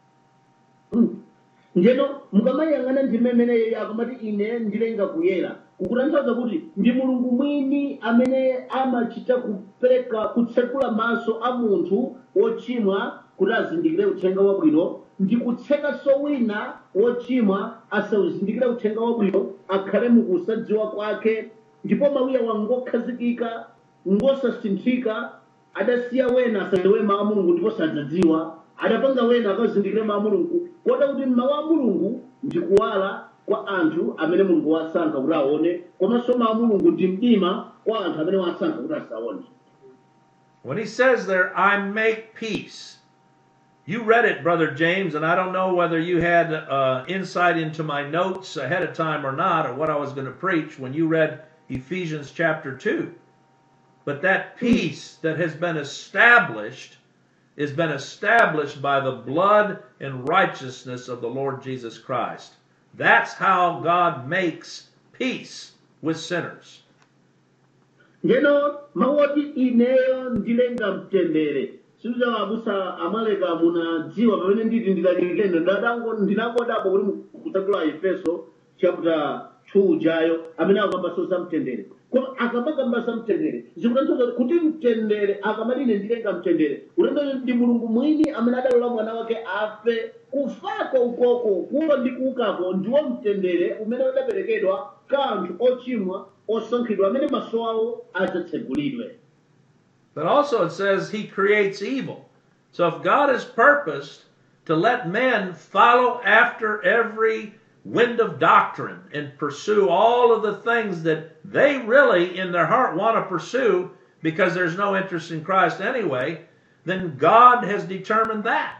Speaker 5: ndeno mukamayang'ana ndime imeneyo akamati ine ndilenga kuyera kukutanthauza kuti ndi mulungu mwini amene amachita kupereka kutsekula maso a munthu wochimwa kuti azindikire uthenga wabwino ndi kutsekanso wina wochimwa asawuzindikire uthenga wabwino akhale mukusadziwa kwake ndipo mawuya wangokhazikika ngosasinthika adasiya wena asadziwe mawu a mulungu ndipo sadzadziwa adapanga wena akazindikire mawu a mulungu kota kuti mawu a mulungu ndi kuwala kwa anthu amene mulungu wasankha kuti aone komanso mawu a mulungu ndi mdima kwa anthu amene wasankha kuti asaone
Speaker 4: When he says there, I make peace, you read it, Brother James, and I don't know whether you had uh, insight into my notes ahead of time or not, or what I was going to preach when you read Ephesians chapter 2. But that peace that has been established has been established by the blood and righteousness of the Lord Jesus Christ. That's how God makes peace with sinners.
Speaker 5: ndeno mawu oti ineyo ndilenga mtendere siuza abusa amaleka munadziwa pamene nditi ndilalilendo ndadango ndinakodapo kuti kutakula efeso chapter 2 jayo amene akamba za mtendere koma akamakamba za mtendere zikutanthauza kuti mtendere akamati ine ndilenga mtendere utanthauza ndi mulungu mwini amene adalola mwana wake afe kufako ukoko kufa ndi kuukako ndiwo mtendere umene udaperekedwa ka anthu ochimwa osankhidwa amene maso awo adzatsegulidwe
Speaker 4: But also it says he creates evil. So if God has purposed to let men follow after every wind of doctrine and pursue all of the things that they really in their heart want to pursue because there's no interest in Christ anyway, then God has determined that.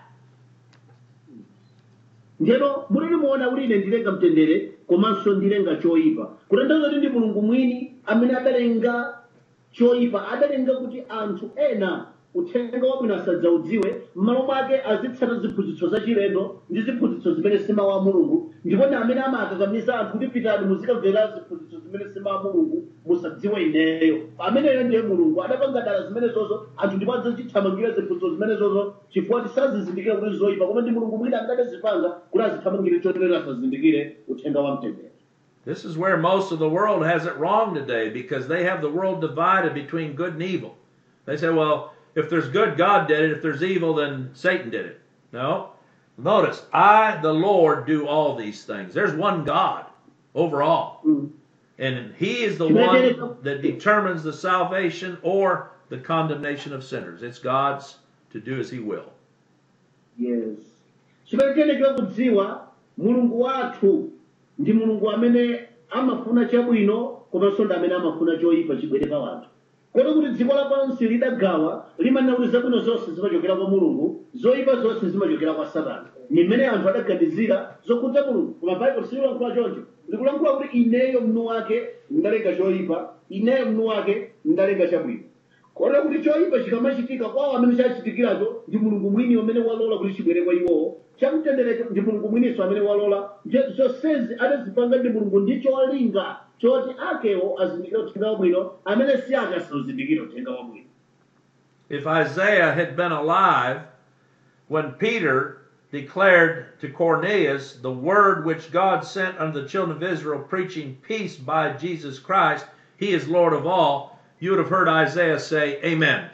Speaker 5: ndiyeno mulili muona kuti ine ndilenga mtendere komanso ndilenga choyipa kutanthauza kuti ndi mulungu mwini amene adalenga choyipa adalenga kuti anthu ena uthenga wabwino asadzaudziwe m'malo mwake azitsata ziphunzitso zachilendo ndi ziphunzitso zimene si mawu a mulungu ndipo ndi amene amakakamiza anthu kuti pitani muzikamvera ziphunzitso zimene si mawu a mulungu musadziwe ineyo ameneyo ndiye mulungu adapanga dala zimenezozo anthu ndipo adzachithamangira ziphunzitso zimenezozo chifukwa tisazizindikire kuti zoyipa koma ndi mulungu mwini angadazipanga kuti azithamangire chotere asazindikire uthenga wa mtendere
Speaker 4: This is where most of the world has it wrong today because they have the world divided between good and evil. They say, well, if there's good, God did it. If there's evil, then Satan did it. No. Notice, I, the Lord, do all these things. There's one God over all. And He is the one that determines the salvation or the condemnation of sinners. It's God's to do as He will.
Speaker 5: yes chimene tiyenekera kudziwa mulungu wathu ndi mulungu amene amafuna chabwino komanso ndi amene amafuna choyipa chibwere pa wanthu kodi kuti dziko lapansi lidagawa limanena kuti zabwino zonse zimachokera kwa mulungu zoyipa zonse zimachokera kwa satana ni mmene anthu adaganizira zokhudza mulungu koma baibulo sililankhula choncho ndikulankhula kuti ineyo mnu wake ndalenga choyipa ineyo mnu wake ndalenga chabwino kotero kuti choyipa chikamachitika kwawo amene chachitikiracho ndi mulungu mwini amene walola kuti chibwere kwa iwowo chamtenderecho ndi mulungu mwiniso amene walola nje zonsezi adazipanga ndi mulungu ndi cholinga choti akewo azindikire uthenga wabwino amene si ake asazindikire uthenga wabwino
Speaker 4: If Isaiah had been alive when Peter declared to Cornelius the word which God sent unto the children of Israel, preaching peace by Jesus Christ, he is Lord of all, you would have heard Isaiah say, Amen.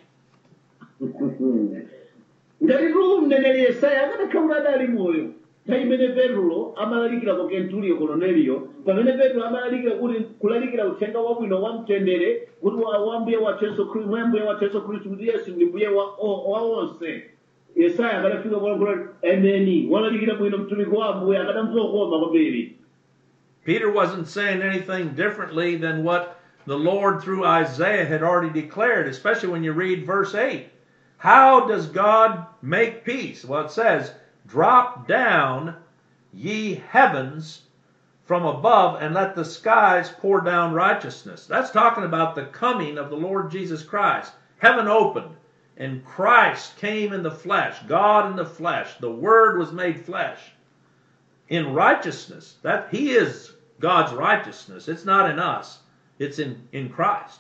Speaker 5: ngati tu mneneri yesaya akadakhala adali moyo nthawi imene petro amalalikira ku kenturiyo koloneliyo pamene petro amalalikira kuti kulalikira uthenga wabwino wa mtendere kuti wa wa mbuye wathu yesu khristu mwa mbuye wathu yesu khristu kuti yesu ndi mbuye wa o- wa onse yesaya akadafika kulankhula ameni walalikira bwino mtumiki wa ambuye akadamzokoma kwambiri
Speaker 4: Peter wasn't saying anything differently than what the Lord through Isaiah had already declared, especially when you read verse 8. How does God make peace? Well, it says, Drop down, ye heavens, from above, and let the skies pour down righteousness. That's talking about the coming of the Lord Jesus Christ. Heaven opened, and Christ came in the flesh, God in the flesh. The Word was made flesh in righteousness. That He is God's righteousness. It's not in us. It's in, in Christ.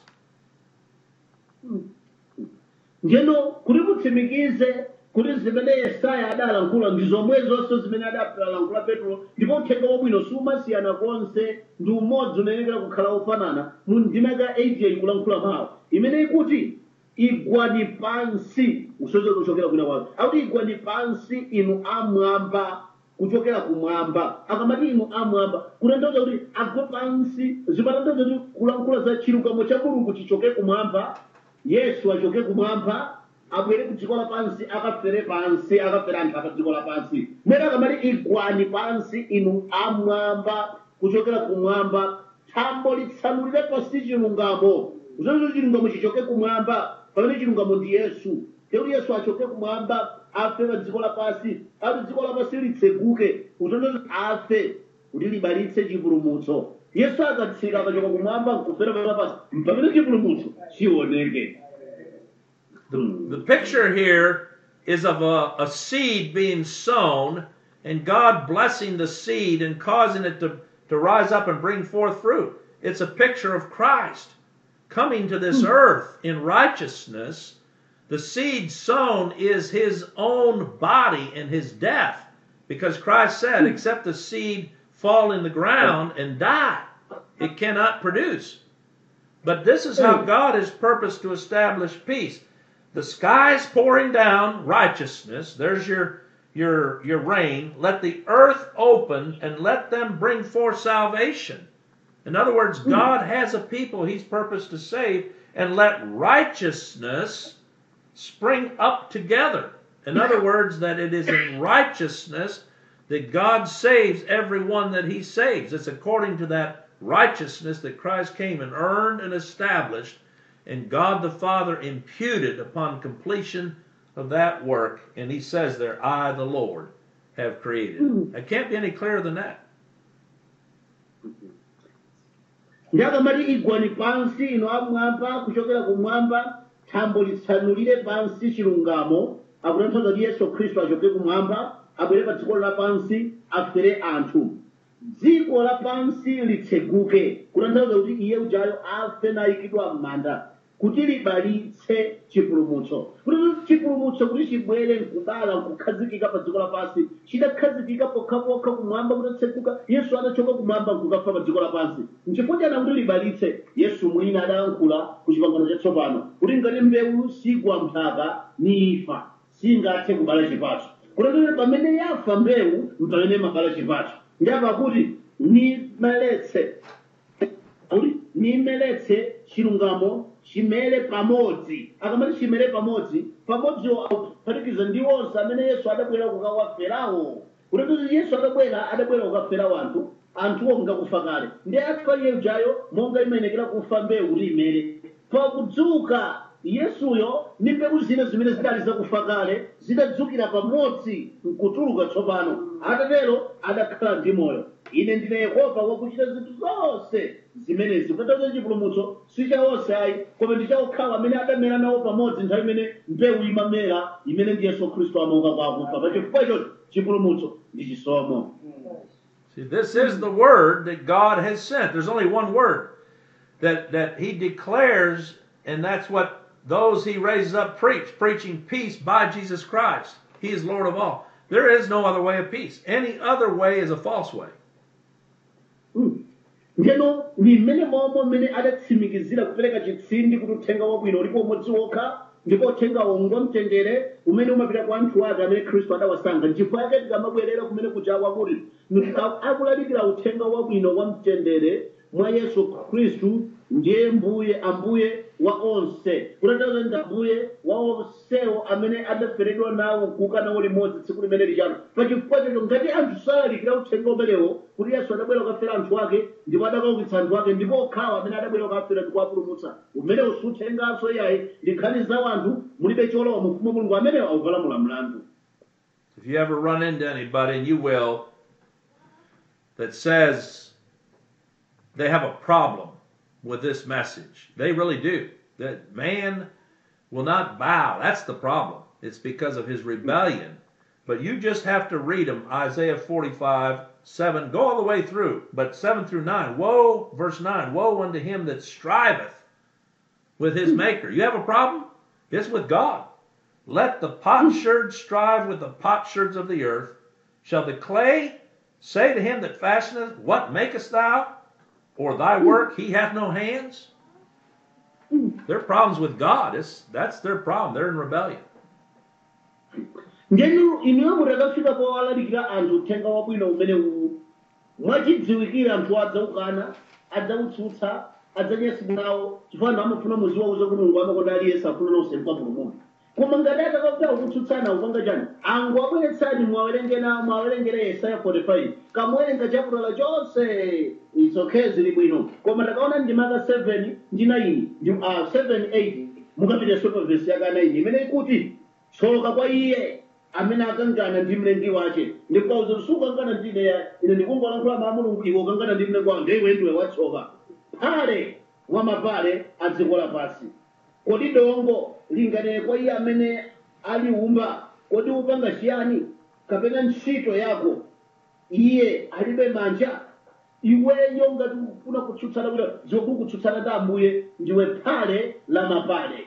Speaker 5: njeno kuti mutsimikize kuti zimene yesaya adalankhula ndi zomwe zonse zimene adalankhula petro ndipo uthenga wabwino sumasiyana konse ndi umodzi unayenera kukhala ofanana mu ndima ka 8 ikulankhula mawu imene ikuti igwani pansi kusochera kuchokera kwina kwake akuti igwani pansi inu amwamba kuchokera kumwamba akamati inu amwamba kutanthauza kuti agwe pansi zimatanthauza kuti kulankhula za chilungamo cha mulungu chichoke kumwamba yesu achoke kumwamba abwere ku dziko lapansi akafere pansi akafere anthu apa dziko lapansi mwene akamati igwani pansi inu amwamba kuchokera kumwamba thambo litsanulire pansi chilungamo zozzo chilungamo chichoke kumwamba pamene chilungamo ndi yesu tekuti yesu achoke kumwamba afe pa dziko lapansi ati dziko lapansi litseguke utondo afe kuti libalitse chipulumutso yesu akatsika akachoka kumwamba nkufera pa lapansi pamene chipulumutso chioneke
Speaker 4: The picture here is of a, a seed being sown and God blessing the seed and causing it to, to rise up and bring forth fruit. It's a picture of Christ coming to this earth in righteousness. The seed sown is his own body and his death because Christ said, except the seed fall in the ground and die, it cannot produce. But this is how God has purposed to establish peace. The skies pouring down righteousness, there's your your your rain. Let the earth open and let them bring forth salvation. In other words, God has a people he's purposed to save and let righteousness spring up together. In other words, that it is in righteousness that God saves everyone that he saves. It's according to that righteousness that Christ came and earned and established, and God the Father imputed upon completion of that work. And he says there, I, the Lord, have created. It can't be any clearer than that.
Speaker 5: ndakamati igwani pansi ino amwamba kuchokera kumwamba thambo litsanulire pansi chilungamo akutanthauza kuti yesu khristu achoke kumwamba abwere pa dziko lapansi afere anthu dziko lapansi litseguke kutanthauza kuti iye ujayo afe nayikidwa m'manda kuti libalitse chipulumutso kuti chipulumutso kuti chibwere nkubala nkukhazikika pa dziko lapansi chidakhazikika pokhapokha kumwamba kutatseguka yesu adachoka kumwamba nkukafa pa dziko lapansi nchifukwa chana kuti libalitse yesu mwini adayankhula ku chipangano chatsopano kuti ngati mbewu sigwa mphaka nifa singathe kubala chipatso kutanthauza pamene yafa mbewu mpamene mabala chipatso ndiyapa kuti nimeletse kuti nimeletse chilungamo chimere pamodzi akamati chimere pamodzi pamodziwo akuphatikiza ndi onse amene yesu adabwera kukawaferawo kuti yesu adabwera adabwera kukaferawo anthu anthuwo ngakufa kale ndi afa iye ujayo monga imenekera kufa mbewu kuti imere pakudzuka yesuyo ndi mbewu zina zimene zidali zakufa kale zidadzukira pamodzi nkutuluka tsopano atatero adakhala ndi moyo ine ndine yehova wakuchita zinthu zonse zimenezi kutanthauza chipulumutso si cha onse ayi koma ndi cha okhawo amene adamera nawo pamodzi nthawi imene mbewu imamera imene ndi yesu khristu amauka kwa akufa pachifukwa ichocho chipulumutso ndi chisomo
Speaker 4: See, this is the word that God has sent. There's only one word that, that He declares, and that's what those He raises up preach, preaching peace by Jesus Christ. He is Lord of all. There is no other way of peace. Any other way is a false way.
Speaker 5: ndeno ndi mmene momwe mmene adatsimikizira kupereka chitsindi kuti uthenga wabwino ulipo umodzi wokha ndipo uthenga wongwa mtendere umene umapita kwa anthu ake amene khristu adawasankha nchifukwa yake tikamabwerera kumene kuja kwakuti akulalikira uthenga wabwino wa mtendere mwa yesu khristu ndiye mbuye ambuye wa onse kutanthauza ndi ambuye wa onsewo amene adaferedwa nawo kuuka nawo limodzi tsiku limene lichano pachifukwa chocho ngati anthu salalikira uthenga umenewo kuti yesu adabwera kukafera anthu ake ndipo adakaukitsa anthu ake ndipo okhawo amene adabwera kukafera ndi kuwapulumutsa umenewo suthenganso iyayi ndi nkhani za anthu mulibe cholowa mu ufumu wa mulungu amenewo akuvalamula mlandu
Speaker 4: If you ever run into anybody, and you will, that says they have a problem with this message, they really do. That man will not bow. That's the problem. It's because of his rebellion. But you just have to read them Isaiah 45, 7, go all the way through, but 7 through 9. Woe, verse 9, woe unto him that striveth with his maker. You have a problem? It's with God. Let the potsherds strive with the potsherds of the earth. Shall the clay say to him that fashioneth, What makest thou? Or thy work, he hath no hands? Their problems with God. It's, that's their problem. They're in rebellion.
Speaker 5: ndenu inuyo mutakafika powalalikira anthu uthenga wabwino umene uwu mwachidziwikira anthu adzaukana adzautsutsa adzanyansidwawo chifukwa anthu amafuna muziwa uza kuti mulungu amakonda aliyense afuna nonse mpapulumunthu koma ngati atakafuta kutsutsana upanga chani angu abweretsani mwawerenge na mwawerengere yesaya 45 kamwerenga chaputala chonse itsokhe zili bwino koma takaona ndimaka 7 ndi 9 ndi uh, 7 8 mukapita pa vesi yaka 9 imene ikuti tsoka kwa iye amene akangana ndi mlengi wace ndikauza sukangana ndine ya ine ndikungolankhula ma mulungu iwe ukangana ndi mlengi wanga iwe ndiwe watsoka phale wa mapale a dziko lapansi kodi dongo linganene kwa iye amene aliumba kodi upanga chiyani kapena ntchito yako iye alibe manja iweyo ngati ufuna kutsutsana kuti zokulu kutsutsana ndi ambuye ndiwe phale la mapale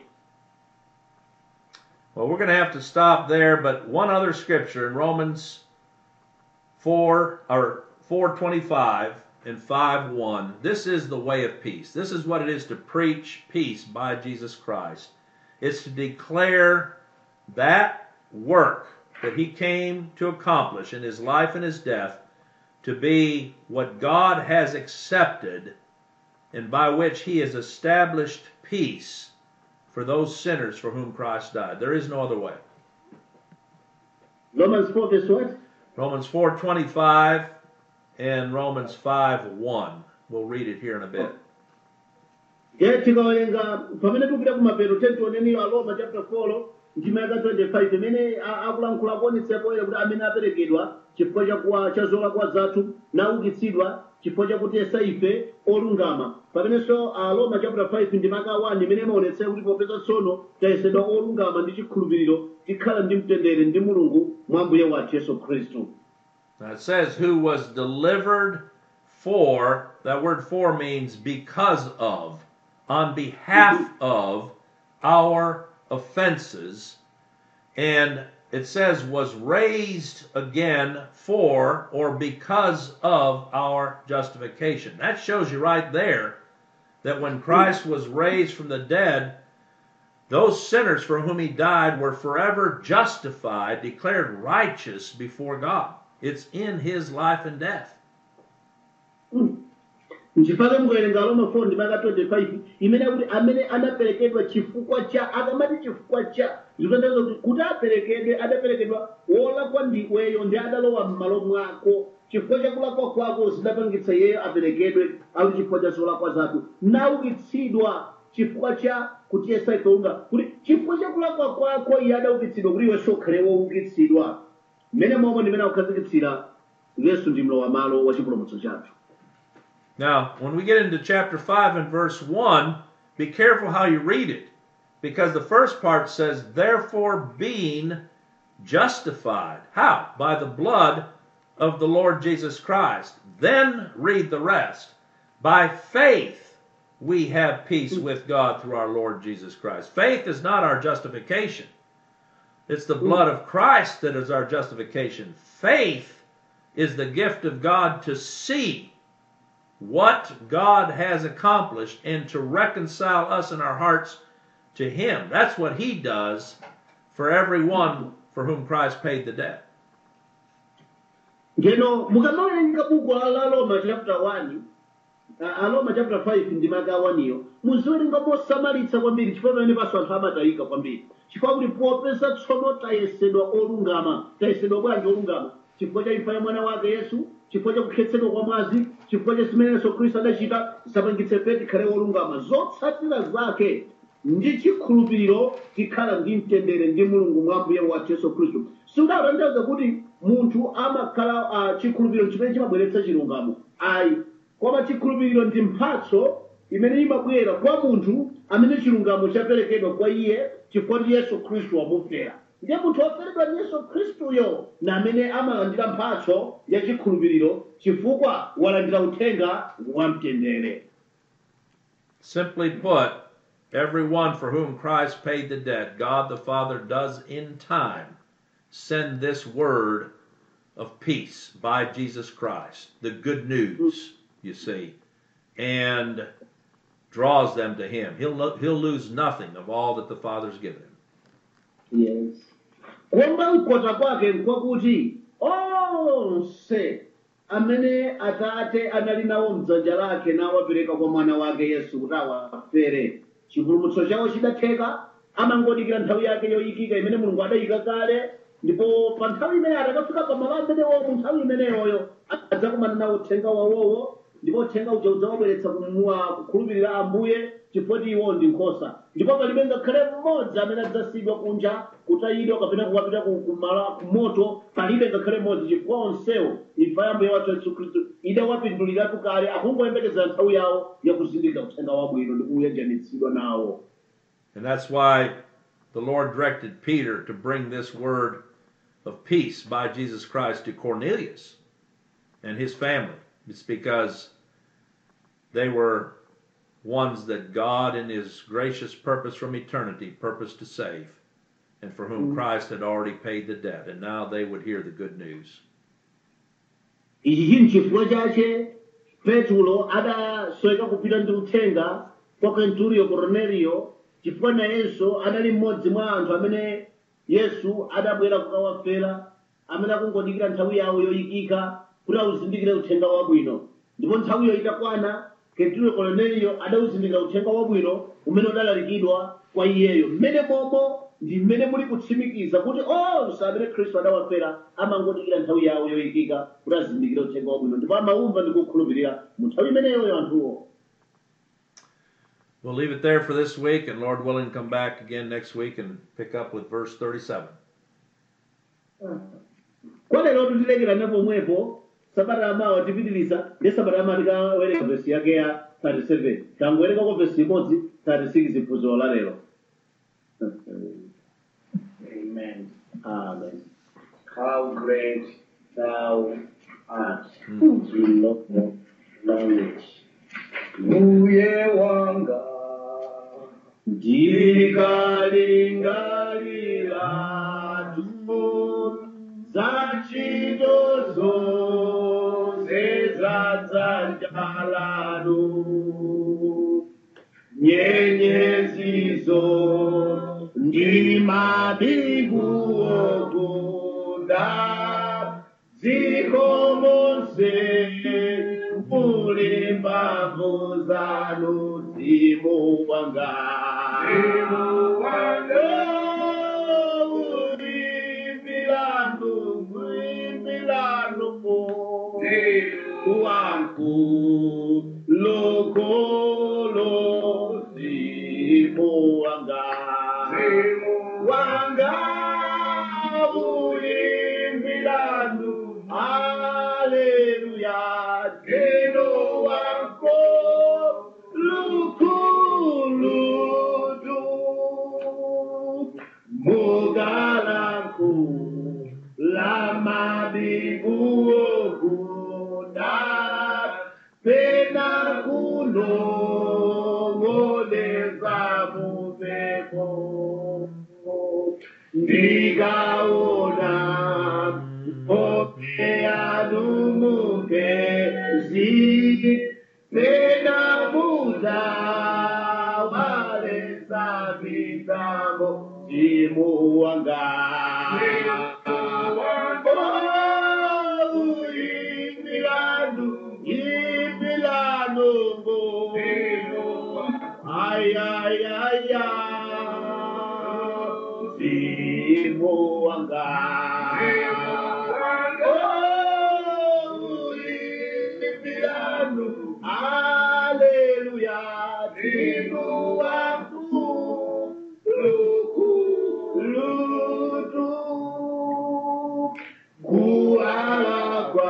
Speaker 4: Well, we're going to have to stop there, but one other scripture in Romans 4 or 425 and 5 1. This is the way of peace. This is what it is to preach peace by Jesus Christ. It's to declare that work that he came to accomplish in his life and his death to be what God has accepted and by which he has established peace for those sinners for whom Christ died. There is no other way.
Speaker 5: romans 4 verse what
Speaker 4: Romans 4:25 and Romans 5:1. We'll read it here in a bit.
Speaker 5: ye tikawerenga pamene tikupita kumapeto tentioneniyo aroma chapter 4 ndima yaka 25 imene a- akulankhula kuonetsepo ere kuti amene aperekedwa chifukwa chakuwa cha zolakwa zathu naukitsidwa chifukwa chakuti esa ife olungama pamenenso aroma chapter 5 ndima yaka 1 imene imaonetsera kuti popeza tsono tayesedwa olungama ndi chikhulupiriro tikhala ndi mtendere ndi mulungu mwa mbuye wathu yesu khristu
Speaker 4: Now it says who was delivered for, that word for means because of, on behalf of our offenses. And it says was raised again for or because of our justification. That shows you right there that when Christ was raised from the dead, those sinners for whom he died were forever justified, declared righteous before God. It's in his life and death.
Speaker 5: nchifukwa mukawerenga aroma 4 ndima yaka 25 imene akuti amene anaperekedwa chifukwa cha akamati chifukwa cha zikutanthauza kuti kuti aperekedwe adaperekedwa wolakwa ndiweyo ndi adalowa m'malo mwako chifukwa cha kulakwa kwako zidapangitsa iyeyo aperekedwe akuti chifukwa cha zolakwa zathu naukitsidwa chifukwa cha kutiyesa ife olungama kuti chifukwa cha kulakwa kwako iye adaukitsidwa kuti iwe sukhale woukitsidwa mmene momwe ndimene akukhazikitsira yesu ndi mlowa malo wa chipulumutso chathu
Speaker 4: Now, when we get into chapter 5 and verse 1, be careful how you read it. Because the first part says, Therefore being justified. How? By the blood of the Lord Jesus Christ. Then read the rest. By faith we have peace with God through our Lord Jesus Christ. Faith is not our justification, it's the blood of Christ that is our justification. Faith is the gift of God to see what God has accomplished and to reconcile us in our hearts to Him. That's what He does for everyone for whom Christ paid the debt.
Speaker 5: ngeno mukamawerenga buku la roma chapter 1 a- aroma chapter 5 ndi maka 1 iyo muziwerenga mosamalitsa kwambiri chifukwa pamene paso anthu amatayika kwambiri chifukwa kuti popeza tsono tayesedwa olungama tayesedwa bwanji olungama chifukwa cha imfa ya mwana wake yesu chifukwa cha kukhetsedwa kwa mwazi chifukwa cha zimene yesu khristu adachita zapangitse ife tikhale olungama zotsatira zake ndi chikhulupiriro tikhala ndi mtendere ndi mulungu mwa mbuye wathu yesu khristu singatanthauza kuti munthu amakhala uh, chikhulupiriro chimene chimabweretsa chilungamo ayi koma chikhulupiriro ndi mphatso imene imabwera kwa munthu amene chilungamo chaperekedwa kwa iye chifukwa ndi yesu khristu wamufera ndiye munthu woferedwa ndi yesu khristuyo na amene amalandira mphatso ya chikhulupiriro chifukwa walandira uthenga wa mtendere
Speaker 4: Simply put, everyone for whom Christ paid the debt, God the Father does in time send this word of peace by Jesus Christ, the good news, you see, and draws them to Him. He'll, lo- he'll lose nothing of all that the Father's given him.
Speaker 5: yes kuomba mkota kwake nkwakuti onse amene atate anali nawo mdzanja lake nawapereka kwa mwana wake yesu kuti awafere chipulumutso chawo chidatheka amangodikira nthawi yake yoyikika imene mulungu adayika kale ndipo pa nthawi imene atakafika pamalo amenewo mu nthawi imeneyoyo adzakumana nawo uthenga wawowo ndipo uthenga uja udzawabweretsa kumua kukhulupirira ambuye chifukwa iwo ndi nkhosa ndipo palibe ngakhale mmodzi amene adzasiyidwa kunja kutayidwa kapena kukapita ku- kumala kumoto palibe ngakhale mmodzi chifukwa onsewo imfa ya mbuye wathu yesu khristu idawapinduliratu kale akungoyembekezera nthawi yawo yakuzindikira uthenga wabwino ndi kuyanjanitsidwa nawo
Speaker 4: And that's why the Lord directed Peter to bring this word of peace by Jesus Christ to Cornelius and his family. It's because they were ones that God, in his gracious purpose from eternity, purposed to save, and for whom Christ had already paid the debt. And now they would hear the good news.
Speaker 5: ichi nchifukwa chache petulo adasweka kupita ndi uthenga kwa kenturiyo korneliyo chifukwa nayenso adali mmodzi mwa anthu amene yesu adabwera kukawafera amene akungodikira nthawi yawo yoyikika kuti awuzindikire uthenga wabwino ndipo nthawiyo itakwana kenturiyo korneliyo adawuzindikira uthenga wabwino umene udalalikidwa kwa iyeyo mmene momo ndi mmene muli kutsimikiza kuti onse amene khristu adawafera amangodikira nthawi yawo yoyikika kuti azindikire uthenga wabwino ndipo amaumva ndi kukhulupirira mu nthawi imeneyoyo anthuwo
Speaker 4: We'll leave it there for this week, and Lord willing, come back again next week and pick up with verse 37.
Speaker 5: kwa lero tilekera pomwepo sabata amawa tipitiliza ndi sabata ama tikawerenga vesi yake ya 37 tangowerenga kwa vesi imodzi 36 phunziro la lero
Speaker 2: Amen.
Speaker 5: amen
Speaker 2: How great thou art in love knowledge. Mbuye wanga
Speaker 5: ndikalingalira tu zachito zonse za dzanja lanu nyenyezizo ndi mabingu okunda dziko monse muli mphamvu zanu mzimu wanga mzimu wanga ulimbilandu ulimbilandu wangu lokolosi mzimu wanga wanga uyimbiranu haleluya teno wako lukuludu mugalanku lamabiguokuna pena kunong'oneza mupepo ndikaona hope yanumukezi pena muda walesa mitambo timu wanga Imilandu, Imilandu, ay, ay, ay, ay, Simu wanga. Oh, Imilandu, Hallelujah, Simu wangu, luku, lutu, kualakwa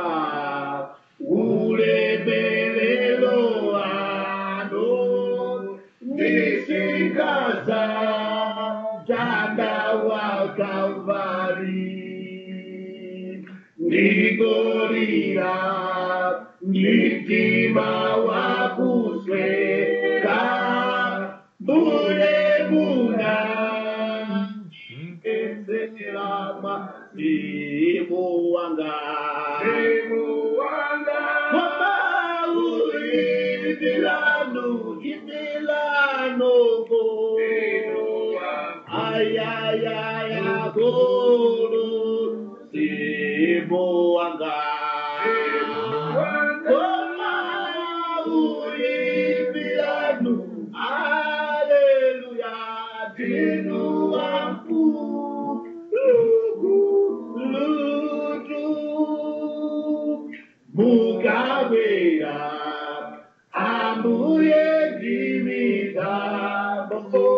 Speaker 5: ulemelelo ano nisikaza janda wa kalvari ndigorira mitima wa kusweka bule muna eselama simu wanga Mama uri Milano, Milano go. Ay ay ay agoro simu wanga. Mama uri Milano, Hallelujah, dinu wangu. Lugu, lugu. Mugabea, ambuye dimitambo,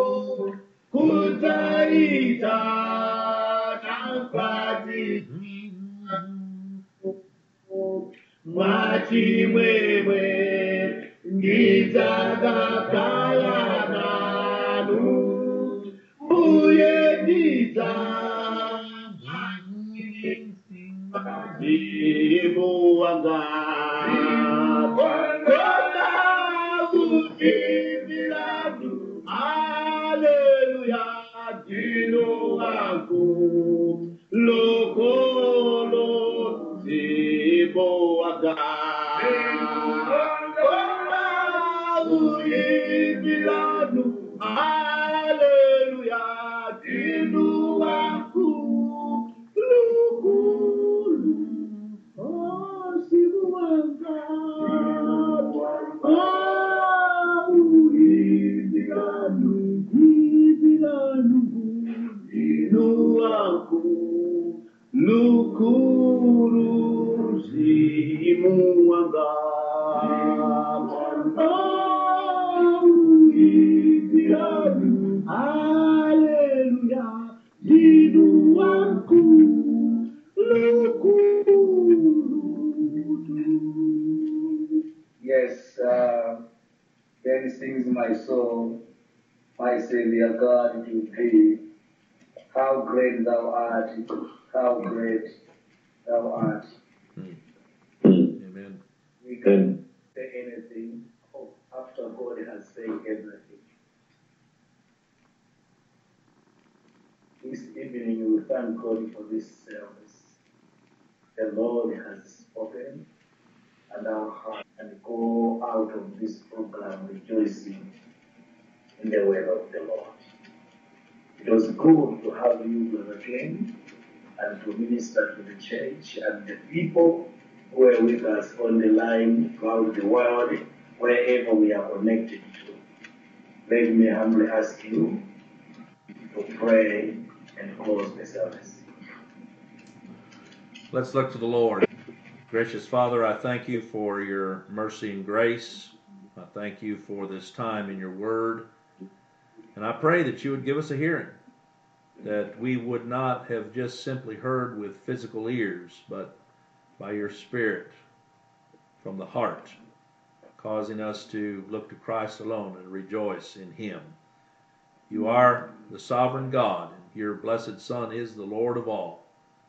Speaker 5: kutaita nafasi mwachimwemwe ngizakakala nanu mbuye ndiza Simu wanga Kona ukibiladu Haleluya Dino wangu Lokolo Simu wanga Kona ukibiladu Haleluya Dino wangu Lokolo Oh, simu wanga. Ah, uibilanu, ibilanu, inu wangu, lukuru, simu wanga. Ah, uibilanu, hallelujah, inu wangu, lukuru.
Speaker 6: Yes, uh, then sings my soul, my Savior God to thee. How great thou art, how great thou art.
Speaker 4: Amen.
Speaker 6: We can say anything after God has said everything. This evening we thank God for this service. The Lord has spoken and our heart and go out of this program rejoicing in the word of the Lord. It was good to have you, Brother King, and to minister to the church and the people who are with us on the line throughout the world, wherever we are connected to. Let me humbly ask you to pray and close the service.
Speaker 4: Let's look to the Lord. Gracious Father, I thank you for your mercy and grace. I thank you for this time in your word. And I pray that you would give us a hearing, that we would not have just simply heard with physical ears, but by your Spirit from the heart, causing us to look to Christ alone and rejoice in Him. You are the sovereign God, and your blessed Son is the Lord of all.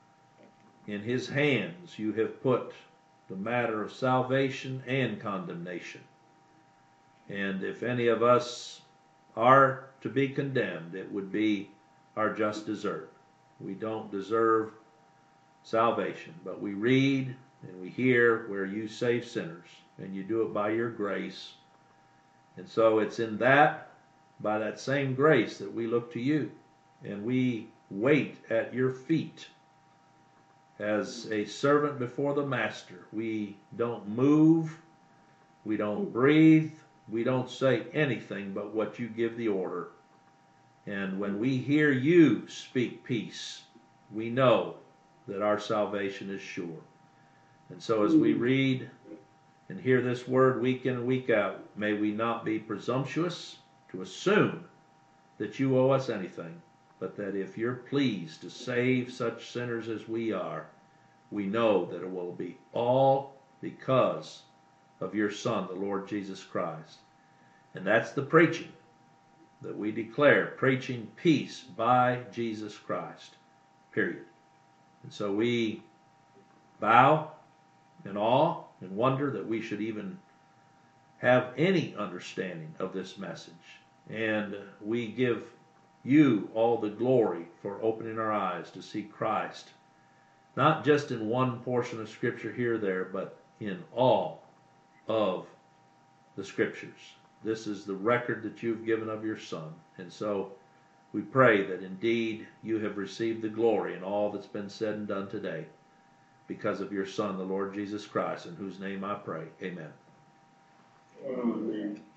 Speaker 4: In His hands you have put the matter of salvation and condemnation. And if any of us are to be condemned, it would be our just desert. We don't deserve salvation, but we read and we hear where you save sinners, and you do it by your grace. And so it's in that, by that same grace, that we look to you and we wait at your feet as a servant before the master. We don't move, we don't breathe, we don't say anything but what you give the order. And when we hear you speak peace, we know that our salvation is sure. And so as we read and hear this word week in and week out, may we not be presumptuous to assume that you owe us anything, but that if you're pleased to save such sinners as we are, we know that it will be all because of your Son, the Lord Jesus Christ. And that's the preaching that we declare, preaching peace by Jesus Christ. Period. And so we bow in awe and wonder that we should even have any understanding of this message. And we give you all the glory for opening our eyes to see Christ, not just in one portion of Scripture here or there, but in all of the Scriptures. This is the record that you've given of your Son. And so we pray that indeed you have received the glory in all that's been said and done today because of your Son, the Lord Jesus Christ, in whose name I pray. Amen.
Speaker 6: Amen.